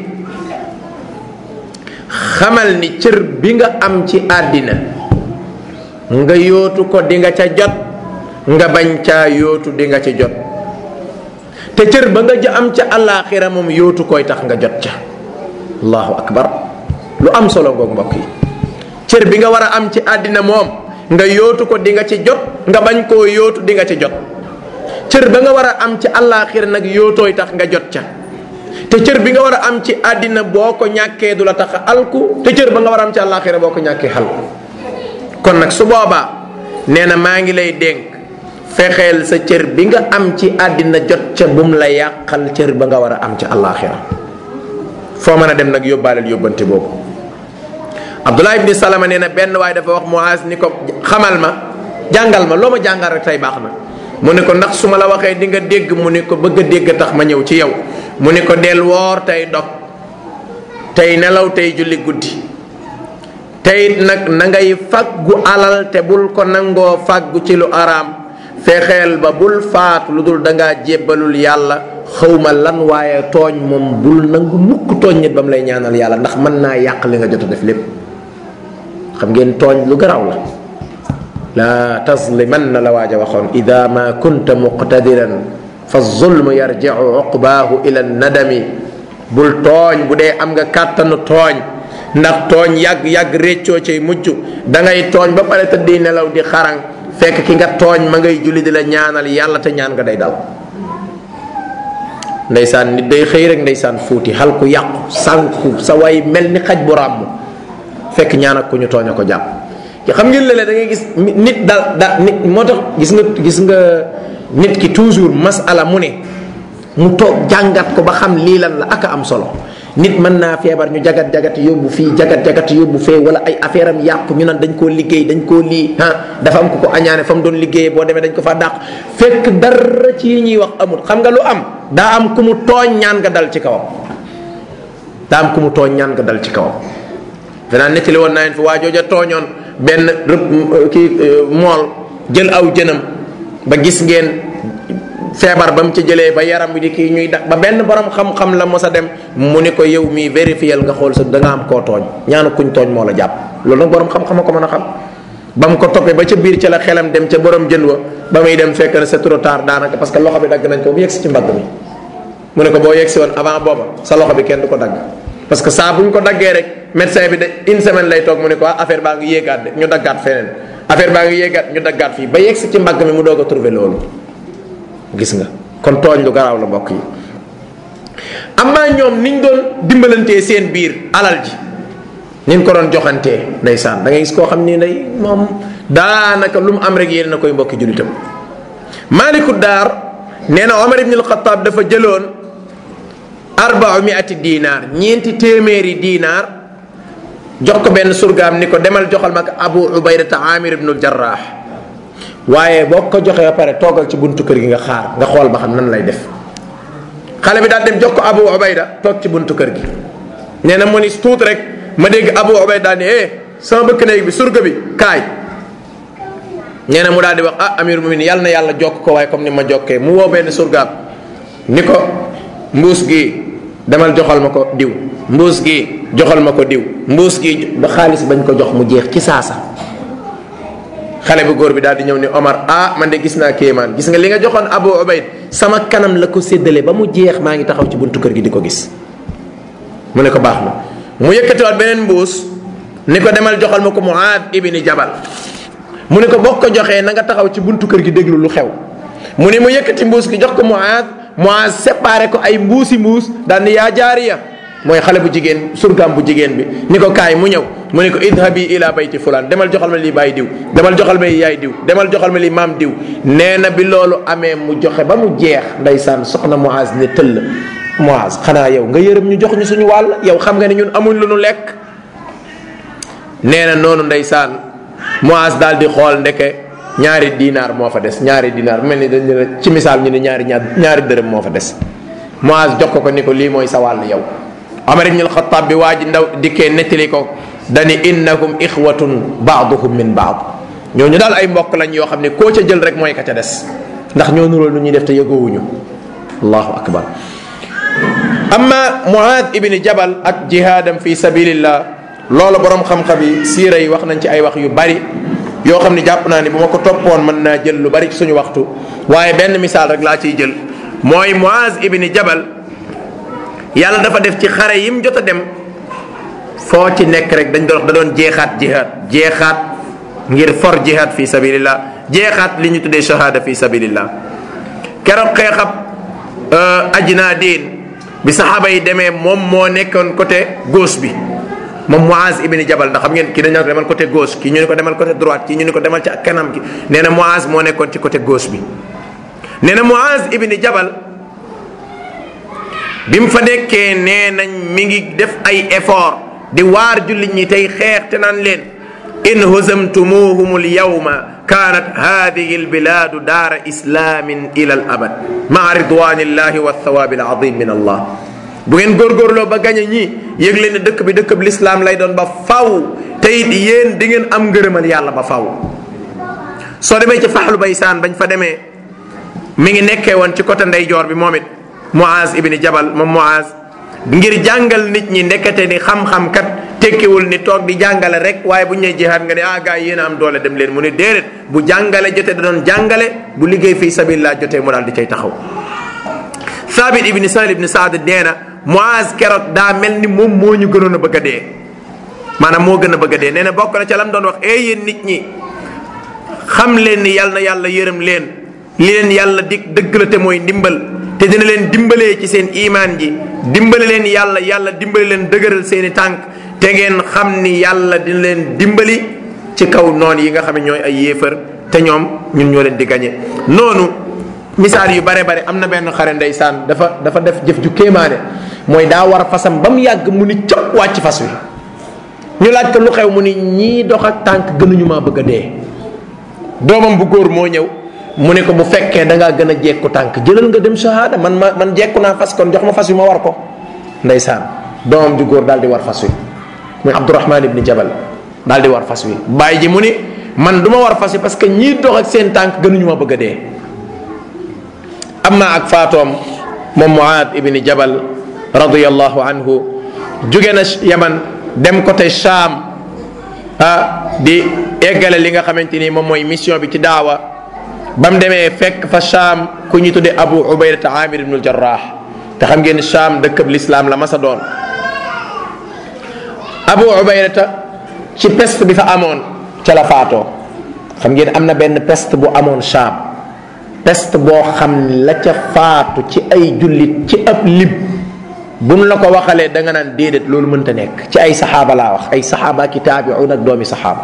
xamal ni cër bi nga am ci àddina nga yootu ko di nga ca jot nga bañ caa yootu di nga ci jot te cër ba nga ja am ca àllaaxira moom yootu koy tax nga jot ca allahu akbar lu am solo ngoog mbokk yi cër bi nga war a am ci àddina moom nga yootu ko di nga ci jot nga bañ koo yootu di nga ci jot cër ba nga war a am ci àllaaxira nag yootooy tax nga jot ca te cër bi nga war a am ci àddina boo ko ñàkkee du la tax a alku te cër ba nga war a am ci àllaaxira boo ko ñàkkee alku kon nag su boobaa nee na maa ngi lay dénk fexeel sa cër bi nga am ci àddina jot ca bum la yàqal cër ba nga war a am ci àllaaxira foo mën a dem nag yóbbaaleel yóbbante boobu abdullah ibni salama nee na benn waaye dafa wax muaz ni ko xamal ma jàngal ma loo ma jàngal rek tey baax na mu ne ko ndax su ma la waxee di nga dégg mu ne ko bëgg a dégg tax ma ñëw ci yow mu ne ko del woor tey dog tey nelaw tey julli guddi tey nag na ngay faggu alal te bul ko nangoo faggu ci lu araam fexeel ba bul faat lu dul dangaa jébbalul yàlla xawma lan waaye tooñ moom bul nangu mukk tooñ nit ba mu lay ñaanal yàlla ndax mën naa yàq li nga jot a def lépp xam ngeen tooñ lu garaaw la laa tazlimanna la waaj a waxoon ida ma kunta muqtadiran fa zulmu yarjicu uqbaahu ila nadami bul tooñ bu dee am nga kàttanu tooñ ndax tooñ yàgg-yàgg réccoo cay mujj da ngay tooñ ba pare tëddi nelaw di xarang fekk ki nga tooñ ma ngay julli di la ñaanal yàlla te ñaan nga day dal ndeysaan nit day xëy rek ndeysaan fuuti xal ku yàqu sànku sa way mel ni xaj bu ràmm fekk ñaan ak ku ñu tooñ a ko jàpp xam ngeen léeg-léeg da ngay gis nit dal da nit moo tax gis nga gis nga nit ki toujours masala mu ne mu toog jàngat ko ba xam lii lan la ak am solo nit mën naa feebar ñu jagat jagat yóbbu fii jagat jagat yóbbu fee wala ay affaire am yàqu ñu naan dañ koo liggéey dañ koo lii ah dafa am ku ko añaane fa mu doon liggéeyee boo demee dañ ko fa dàq fekk dara ci yi ñuy wax amul xam nga lu am daa am ku mu tooñ ñaan nga dal ci kawam daa am ku mu tooñ ñaan nga dal ci kawam danaa nettali woon naa leen fi waa jooja tooñoon benn rëb kii mool jël aw jënam ba gis ngeen feebar ba mu ci jëlee ba yaram bi di kii ñuy da ba benn borom xam-xam la mos a dem mu ni ko yow mii vérifiel nga xool sa da nga am koo tooñ ñaanu kuñ tooñ moo la jàpp loolu nag borom xam-xam a ko mën a xam ba mu ko toppee ba ca biir ca la xelam dem ca borom jën wa ba muy dem fekk na c'est trop tard daanaka parce que loxo bi dagg nañ ko bu yegsi ci mbagg mi mu ne ko boo yegsi woon avant booba sa loxo bi kenn du ko dagg parce que saa bu ñu ko daggee rek médecin bi de une semaine lay toog mu ne ko affaire baa ngi yéegaat de ñu daggaat feneen affaire baa ngi yéegaat ñu daggaat fii ba yegsi ci mbagg mi mu doog a trouver loolu gis nga kon tooñ lu garaaw la mbokk yi amaa ñoom niñ doon dimbalantee seen biir alal ji niñ ko doon joxantee ndeysaan da ngay gis koo xam ni day moom daanaka lu mu am rek yéen na koy mbokki jullitam maaliku daar nee na omar ibn alxataab dafa jëloon arbau miati dinaar ñeenti téeméeri dinaar jox ko benn surgaam ni ko demal joxal ma ko abu ubaydata amir ibnul jarraax waaye boo ko joxee ba pare toogal ci buntu kër gi nga xaar nga xool ba xam nan lay def xale bi daal dem jox ko abu ubayda toog ci buntu kër gi nee na mu ni tuut rek ma dégg abu ubayda daal ni eh sama bëkk néeg bi surga bi kaay nee na mu daal di wax ah amir muminin yàlla na yàlla jokk ko waaye comme ni ma jokkee mu woo benn surgaam ni ko mbuus gi demal joxal ma ko diw mbuus gi joxal ma ko diw mbuus gi ba xaalis bañ ko jox mu jeex ci saasa xale bu góor bi daal di ñëw ni Omar ah man de gis naa kéemaan gis nga li nga joxoon Abu Ubayd sama kanam la ko séddale ba mu jeex maa ngi taxaw ci buntu kër gi di ko gis mu ne ko baax na mu yëkkatiwaat beneen mbuus ni ko demal joxal ma ko Muaad ibni Jabal mu ne ko boo ko joxee na nga taxaw ci buntu kër gi déglu lu xew mu ne mu yëkkati mbuus gi jox ko Muaad Muaad séparé ko ay mbuusi mbuus daal ni yaa jaariya mooy xale bu jigéen surgaam bu jigéen bi ni ko kaay mu ñëw mu ne ko idhabi ila bayti fulaan demal joxal ma lii baay diw demal joxal ma lii yaay diw demal joxal ma lii maam diw nee na bi loolu amee mu joxe ba mu jeex ndeysaan soxna Muaz ne tëll Muaz xanaa yow nga yërëm ñu jox ñu suñu wàll yow xam nga ne ñun amuñ lu nu lekk nee na noonu ndeysaan Muaz daal di xool ndeke ñaari dinaar moo fa des ñaari dinaar mel ni dañ ci misaal ñu ne ñaari ñaari dërëm moo fa des Muaz jox ko ko ni ko lii mooy sa wàll yow Omar ibn al-Khattab bi waa ji ndaw dikkee nettali ko dani innahum ixwatun baaduhum min baad ñooñu daal ay mbokk lañ yoo xam ne koo ca jël rek mooy ka ca des ndax ñoo nuróol lu ñuy def te yëgoowuñu allahu akbar amma Muaad ibni Jabal ak jihaadam fi sabilillah loolu borom xam-xam yi siira yi wax nañ ci ay wax yu bari yoo xam ne jàpp naa ni bu ma ko toppoon mën naa jël lu bari ci suñu waxtu waaye benn misaal rek laa ciy jël mooy Muaaz ibni Jabal yàlla dafa def ci xare yim jot a dem foo ci nekk rek dañ doon wax da doon jeexaat jihaad jeexaat ngir for jihaad fi sabilillah jeexaat li ñu tuddee shahada fi sabilillah keroog xeexab ajnaadin bi saxaaba yi demee moom moo nekkoon côté gauche bi moom Muaz ibni Jabal ndax xam ngeen kii dañu ko demal côté gauche kii ñu ne ko demal côté droite kii ñu ne ko demal ci kanam ki nee na Muaz moo nekkoon ci côté gauche bi nee na Muaz ibni Jabal bi mu fa nekkee nee nañ mi ngi def ay effort di waar jullit ñi tey xeex te naan leen in huzamtumuhum alyawma kaanat hadihi albiladu daara islamin ila al abad maa ridwanillahi wa thawaabi alazim min allah bu ngeen góorgóorloo ba gañe ñi yëg leen ne dëkk bi dëkk bi lislaam lay doon ba faw te it yéen di ngeen am ngërëmal yàlla ba faw soo demee ci faxlu baysaan bañ fa demee mi ngi nekkee woon ci côté ndeyjoor bi moom it Muaz ibni Jabal moom Muaz ngir jàngal nit ñi ndekete ni xam-xam kat tekkiwul ni toog di jàngale rek waaye bu ñu nee jihaad nga ne ah gars yi yéen a am doole dem leen mu ne déedéet bu jàngale jotee da doon jàngale bu liggéey fii sabilillah jotee mu daal di cay taxaw. Thabit ibni Sahel ibni Saad nee na Muaz keroog daa mel ni moom moo ñu gënoon a bëgg a dee maanaam moo gën a bëgg a dee nee na bokk na ca lam doon wax eh yéen nit ñi xam leen ni yàlla na yàlla yërëm leen li leen yàlla dig dëgg la te mooy ndimbal. te dina leen dimbalee ci seen imaan ji dimbale leen yàlla yàlla dimbali leen dëgëral seeni tànk te ngeen xam ni yàlla dina leen dimbali ci kaw noon yi nga xam ne ñooy ay yéefar te ñoom ñun ñoo leen di gañe noonu misaal yu bare bare am na benn xare ndeysaan dafa dafa def jëf ju kéemaane mooy daa war fasam ba mu yàgg mu ni cëpp wàcc fas wi ñu laaj ko lu xew mu ni ñii dox ak tànk gënuñu maa bëgg a dee doomam bu góor moo ñëw mu ne ko bu fekkee da ngaa gën a jekku tànk jëlal nga dem shahada man ma man jekku naa fas kon jox ma fas wi ma war ko ndeysaan doomam ju góor daal di war fas wi muy Abdurahman ibni Jabal daal di war fas wi bàyyi ji mu ni man du ma war fas wi parce que ñii dox ak seen tànk gënuñu ma bëgg a dee amma ak faatoom moom Muaad ibni Jabal radiyallahu anhu jóge na Yaman dem côté Cham ah di eggale li nga xamante ni moom mooy mission bi ci daawa ba mu demee fekk fa Cham ku ñu tuddee Abu Ubaydata Amir ibnul Jarrah te xam ngeen Cham dëkkab lislaam la masa doon Abu Ubaydata ci peste bi fa amoon ca la faatoo xam ngeen am na benn peste bu amoon Cham peste boo xam ne la ca faatu ci ay jullit ci ab lib buñ la ko waxalee da nga naan déedéet loolu mënta nekk ci ay saxaaba laa wax ay saxaaba ki taabiun ak doomi saxaaba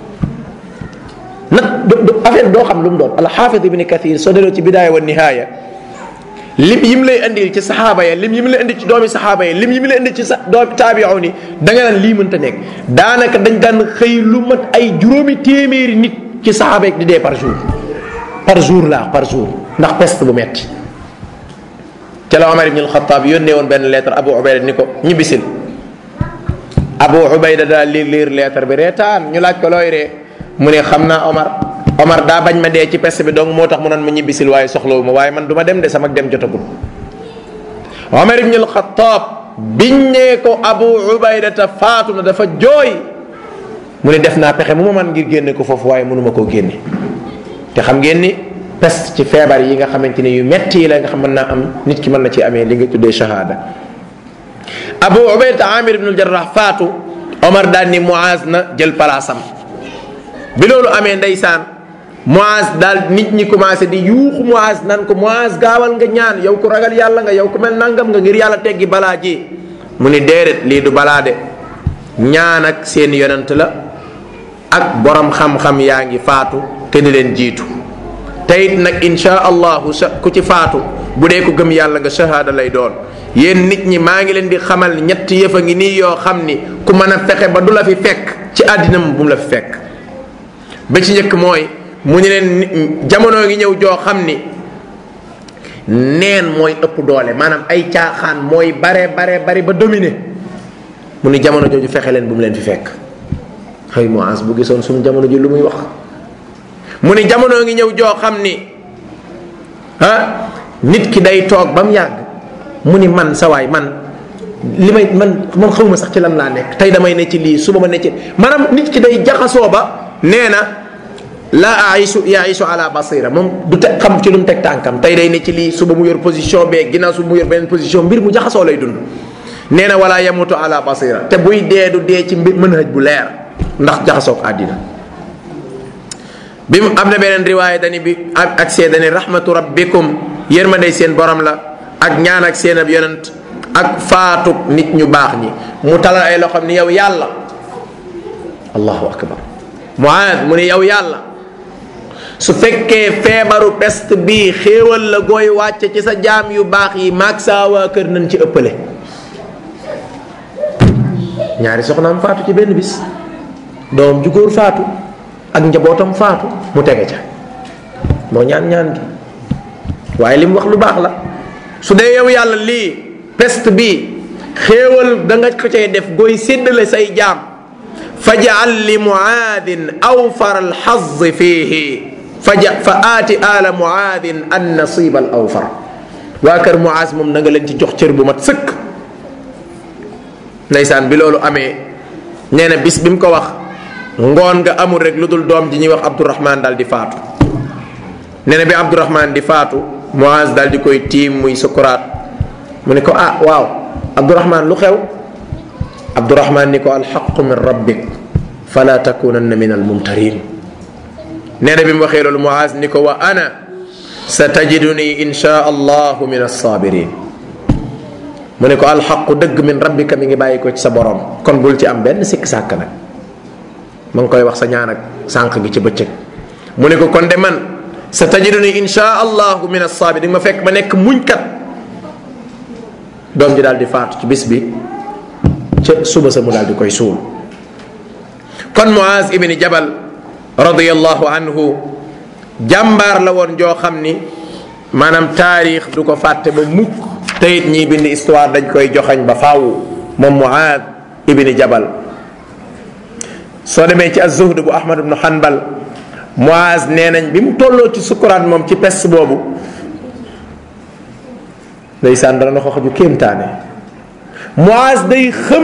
nag affaire doo xam lu mu doon alxaafid ibni kathir soo delloo ci bidaaya wa nihaaya lim yim lay indil ci saxaaba ya lim yim lay indi ci doomi saxaaba ya lim yim lay indi ci sa doomi taabiun yi da nga naan lii mënta nekk daanaka dañ daan xëy lu mat ay juróomi téeméeri nit ci saxaaba yi di dee par jour par jour laa par jour ndax peste bu metti ca la Omar ibn al-Khattab yónnee woon benn lettre Abu Ubayda ni ko ñibbisil Abu Ubayda daal liir liir lettre bi reetaan ñu laaj ko looy ree mu ne xam naa Omar Omar daa bañ ma dee ci peste bi donc moo tax mu naan ma ñibbisil waaye soxlawu ma waaye man du ma dem de sama dem jotagul Omar ibn al-Khattab biñ nee ko Abu Ubayda ta faatu na dafa jooy mu ne def naa pexe mu ma man ngir génne ko foofu waaye mënuma koo génne te xam ngeen ni peste ci feebar yi nga xamante ni yu metti yi la nga xam mën naa am nit ki mën na ci amee li nga tuddee shahada Abu Ubayda Amir ibn al-Jarrah faatu Omar daal ni Muaz na jël palaasam bi loolu amee ndeysaan Muaz daal nit ñi commencé di yuuxu Muaz nan ko Muaz gaawal nga ñaan yow ku ragal yàlla nga yow ku mel nangam nga ngir yàlla teggi balaa ji mu ni déedéet lii du balaa de ñaan ak seen yonent la ak borom xam-xam yaa ngi faatu te di leen jiitu teyit nag insha allahu sa ku ci faatu bu dee ko gëm yàlla nga shahada lay doon yéen nit ñi maa ngi leen di xamal ñetti yëf a ngi nii yoo xam ni ku mën a fexe ba du la fi fekk ci àddina mu bu mu la fi fekk ba ci njëkk mooy mu ni leen jamono ngi ñëw joo xam ni neen mooy ëpp doole maanaam ay caaxaan mooy bare bare bari ba dominer mu ni jamono jooju fexe leen bu mu leen fi fekk xëy Muaz bu gisoon suñu jamono ji lu muy wax mu ni jamono ngi ñëw joo xam ni ah nit ki day toog ba mu yàgg mu ni man sa waay man li may man man xawma sax ci lan laa nekk tey damay ne ci lii suba ma ne ci maanaam nit ki day jaxasoo ba nee na la aisu yaisu ala basira moom du teg xam ci lu mu teg tànkam tey day ne ci lii suba mu yor position bee ginnaaw suba mu yor beneen position mbir mu jaxasoo lay dund nee na wala yamutu ala basira te buy dee du dee ci mbir manhaj bu leer ndax jaxasoog àddina bi mu am na beneen riwaaya dani bi ak ak see dani rahmatu rabbikum yërmandey seen borom la ak ñaan ak seen ab yonent ak faatu nit ñu baax ñi mu talal ay loxoom ni yow yàlla allahu akbar muaad mu ni yow yàlla su fekkee feebaru peste bii xéewal la gooy wàcce ci sa jaam yu baax yi maag saa waa kër nañ ci ëppale ñaari soxnaam faatu ci benn bis doom ju góor faatu ak njabootam faatu mu tege ca moo ñaan ñaan gi waaye li mu wax lu baax la su dee yow yàlla lii peste bi xéewal da nga ko cay def gooy séddale say jaam fajal li muaadin awfar alxaz fiihi faja fa aati ala muaadin an nasib al awfar waa kër muaaz moom na nga leen ci jox cër bu mat sëkk ndeysaan bi loolu amee nee na bis bi mu ko wax ngoon nga amul rek lu dul doom ji ñuy wax abdourahman daal di faatu nee na bi abdourahman di faatu muaaz daal di koy tiim muy sukuraat mu ne ko ah waaw abdourahman lu xew abdourahman ni ko alxaqu min rabbik fala takunanna min almumtarin nee na bi mu waxee loolu muaz ni ko wa ana sa tajiduni insha allahu min alsabirin mu ne ko alxaqu dëgg min rabbika mi ngi bàyyi ko ci sa borom kon bul ci am benn sikk sàkk nag ma ngi koy wax sa ñaan ak sànq gi ci bëccëg mu ne ko kon de man sa tajiduni insha allahu min alsabirin ma fekk ma nekk muñkat doom ji daal di faatu ci bis bi ca suba sa mu daal di koy suul kon muaz ibni jabal radiyallahu anhu jàmbaar la woon joo xam ni maanaam taarix du ko fàtte ba mukk teyit ñiy bind histoire dañ koy joxañ ba faaw moom muaad ibni jabal soo demee ci az-zuhd bu ahmad ibnu hanbal muaz nee nañ bi mu tolloo ci sukuraat moom ci pest boobu ndeysaan dana na ko xaju kéemtaane muaz day xëm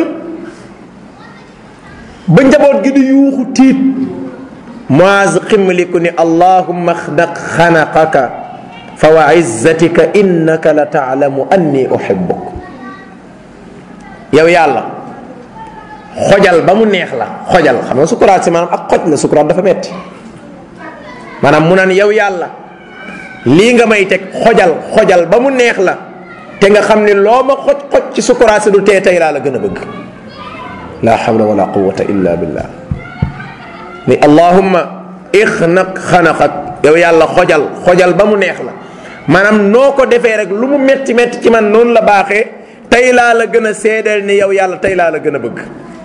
ba njaboot gi di yuuxu tiit muaz ximmaliku ni allahumma xnaq xanaqaka fa wa izzatika innaka la taalamu anni uhibbuk yow yàlla xojal ba mu neex la xojal xam nga sukuraat si maanaam ak xoj la sukuraat dafa metti maanaam mu naan yow yàlla lii nga may teg xojal xojal ba mu neex la te nga xam ni loo ma xoj xoj ci sukuraat si du tee tey laa la gën a bëgg la hawla wala quwata illa billah ni allahumma ixnaq xanaqak yow yàlla xojal xojal ba mu neex la maanaam noo ko defee rek lu mu metti metti ci man noonu la baaxee tey laa la gën a seedeel ni yow yàlla tey laa la gën a bëgg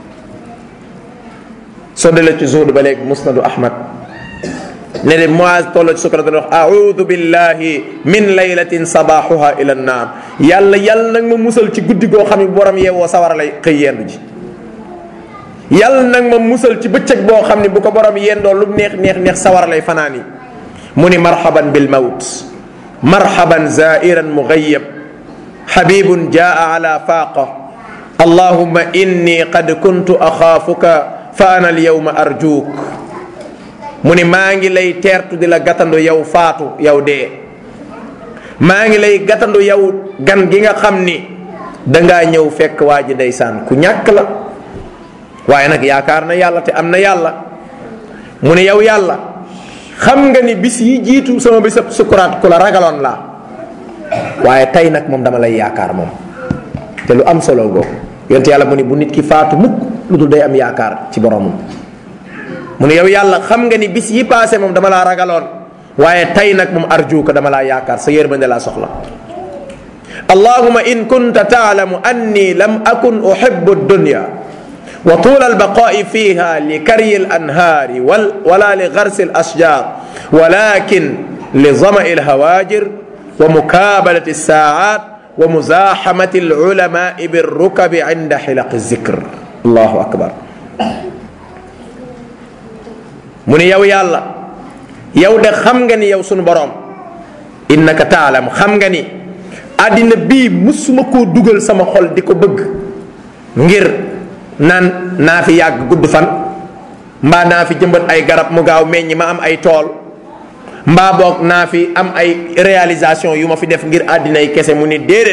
soo delee ci zuhd ba léegi musnadu ahmad ne de Muaz tolloo ci sukrat wax audu billahi min laylatin sabaxuha ila nnaar yàlla yàlla nag ma musal ci guddi goo xam ne borom yeewoo sawara lay xëy yendu ji yàlla nag ma musal ci bëccëg boo xam ne bu ko borom yendoo lu neex neex neex sawara lay fanaan yi mu ni marhaban bil mawt marhaban zairan mughayyab habibun jaa ala faaqa allahumma inni qad kuntu axaafuka fa ana alyawma arjuuk mu ni maa ngi lay teertu di la gàttandu yow faatu yow dee maa ngi lay gàttandu yow gan gi nga xam ni dangaa ñëw fekk waa ji ndeysaan ku ñàkk la waaye nag yaakaar na yàlla te am na yàlla mu ne yow yàlla xam nga ni bis yi jiitu sama bisab sukuraat ku la ragaloon laa waaye tey nag moom dama lay yaakaar moom te lu am solo googu yonte yàlla mu ni bu nit ki faatu mukk lu dul day am yaakaar ci boromam mu ne yow yàlla xam nga ni bis yi paase moom dama laa ragaloon waaye tey nag moom arjuuka dama laa yaakaar sa yërmande laa soxla allahuma in kunta taalamu anni lam akun uhibbu dunya wa tuula albaqaai fiha li karyi alanhaari wala li garsi alasjar walakin li zamai alhawajir wa mukabalati alsaat wa muzaxamati alulamai birrukabi inda xilaqi zikr allahu akbar mu ne yow yàlla yow de xam nga ni yow sunu boroom innaka taalam xam nga ni àddina bii musuma koo dugal sama xol di ko bëgg ngir naan naa fi yàgg gudd fan mbaa naa fi jëmbat ay garab mu gaaw meññ ma am ay tool mbaa boog naa fi am ay réalisation yu ma fi def ngir àddina yi kese mu ni déedéet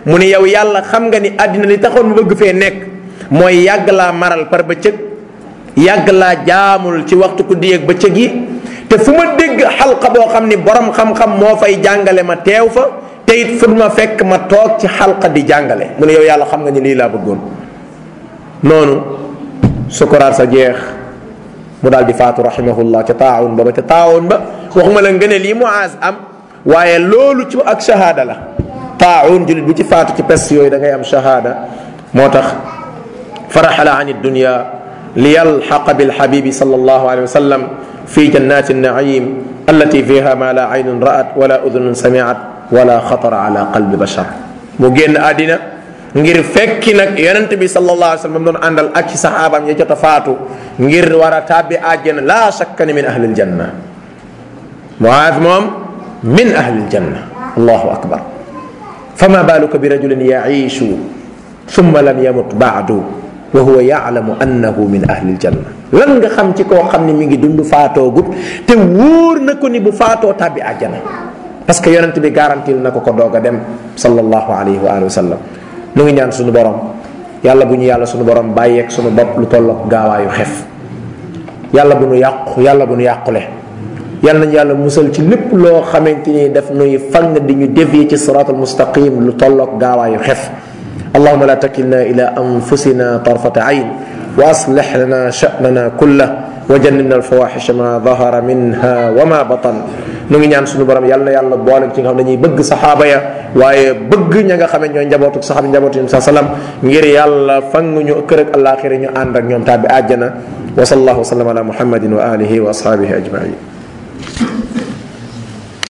mu ne yow yàlla xam nga ni àddina li taxoon mu bëgg fee nekk mooy yàgg laa maral par bëccëg yàgg laa jaamul ci waxtu ku di ak bëccëg yi te fu ma dégg xalqa boo xam ni borom xam-xam moo fay jàngale ma teew fa te it fu ma fekk ma toog ci xalqa di jàngale mu ne yow yàlla xam nga ni lii laa bëggoon noonu sukuraat sa jeex mu daal di faatu rahimahullah ca taawun ba ba ca taawun ba waxuma la ngëne lii muaz am waaye loolu ci ak shahada la taawun julit bu ci faatu ci pes yooyu da ngay am shahada moo tax faraxala an dunya liyalxaqa bilxabibi sal allahu alayhi wa sallam fi jannati naim allati fiha ma la aynun ra'at wala udunun samiat wala xatara ala qalbi bashar mu génn àddina ngir fekki nag yonent bi sallallahu alayhi wa sallam doon àndal ak ci saxaabaam ya jot a faatu ngir war a tàbbi àjjana laa shakka ni min ahli aljanna muaaz moom min ahli aljanna allahu akbar fama baluka bi rajulin yaishu thumma lam yamut baadu wa huwa yaalamu annahu min ahli aljanna lan nga xam ci koo xam ne mi ngi dund faatoo gut te wóor na ko ni bu faatoo tàbbi àjjana parce que yonent bi garantil na ko ko doog a dem sallallahu alayhi wa alihi wa sallam nu ngi ñaan suñu borom yàlla bu ñu yàlla suñu borom bàyyeeg suñu bopp lu tolloog gaawaayu xef yàlla bu nu yàqu yàlla bu nu yàqule yàlla nañu yàlla musal ci lépp loo xamante ni daf nuy fang di ñu dévier ci siratul mustaqim lu tolloog gaawaayu xef اللهم لا تكلنا إلى أنفسنا طرفة عين وأصلح لنا شأننا كله وجنبنا الفواحش ما ظهر منها وما بطن nu ngi ñaan suñu borom yàlla na yàlla boole ci nga xam ne dañuy bëgg saxaaba ya waaye bëgg ña nga xam ne ñooy njabootu saxaaba njabootu sa salam ngir yàlla fang ñu kër ak àllaaxira ñu ànd ak ñoom tàbbi àjjana wa sallallahu wa sallam ala muhammadin wa alihi wa ashabihi ajmain